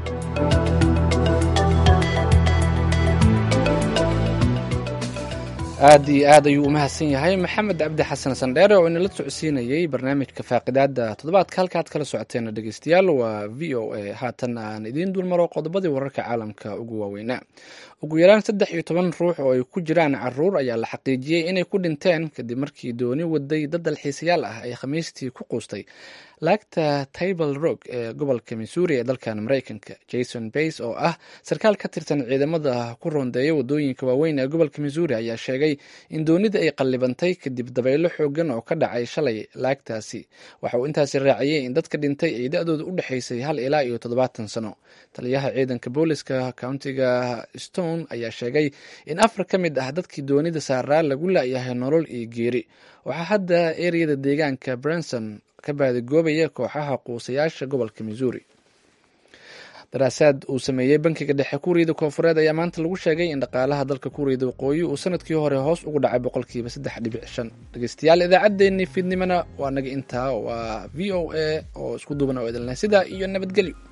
aad iyo aad ayuu u mahadsan yahay maxamed cabdi xasan sandheere oo inala socodsiinayey barnaamijka faaqidaada toddobaadka halkaad kala socoteena dhegeystayaal waa v o a haatan aan idiin dulmaro qodobadii wararka caalamka ugu waaweynaa ugu yaraan saddex iyo toban ruux oo ay ku jiraan caruur ayaa la xaqiijiyey inay ku dhinteen kadib markii dooni waday dad dalxiisayaal ah ay khamiistii ku quustay laagta table rog ee gobolka missouri ee dalkan maraykanka jason bays oo ah sarkaal ka tirsan ciidamada ku roondeeya wadooyinka waaweyn ee gobolka missouri ayaa sheegay in doonida ay qallibantay kadib dabaylo xoogan oo ka dhacay shalay laagtaasi waxa uu intaasi raaciyey in dadka dhintay ay da-dooda u dhexaysay hal ilaa iyo toddobaatan sano taliyaha ciidanka booliska countiga stone ayaa sheegay in afar ka mid ah dadkii doonida saaraa lagu laayahay nolol iyo geeri waxaa hadda ereyada deegaanka branson ka baadigoobaya kooxaha quusayaasha gobolka missouri daraasaad uu sameeyey bankiga dhexe kuuriyada koonfureed ayaa maanta lagu sheegay in dhaqaalaha dalka kuuriyada waqooyi uu sanadkii hore hoos ugu dhacay boqolkiiba saddex dhibic shan dhegeystayaal idaacaddeenii fiidnimana waa naga intaa waa v o a oo isku duuban oo idinleh sidaa iyo nabadgelyo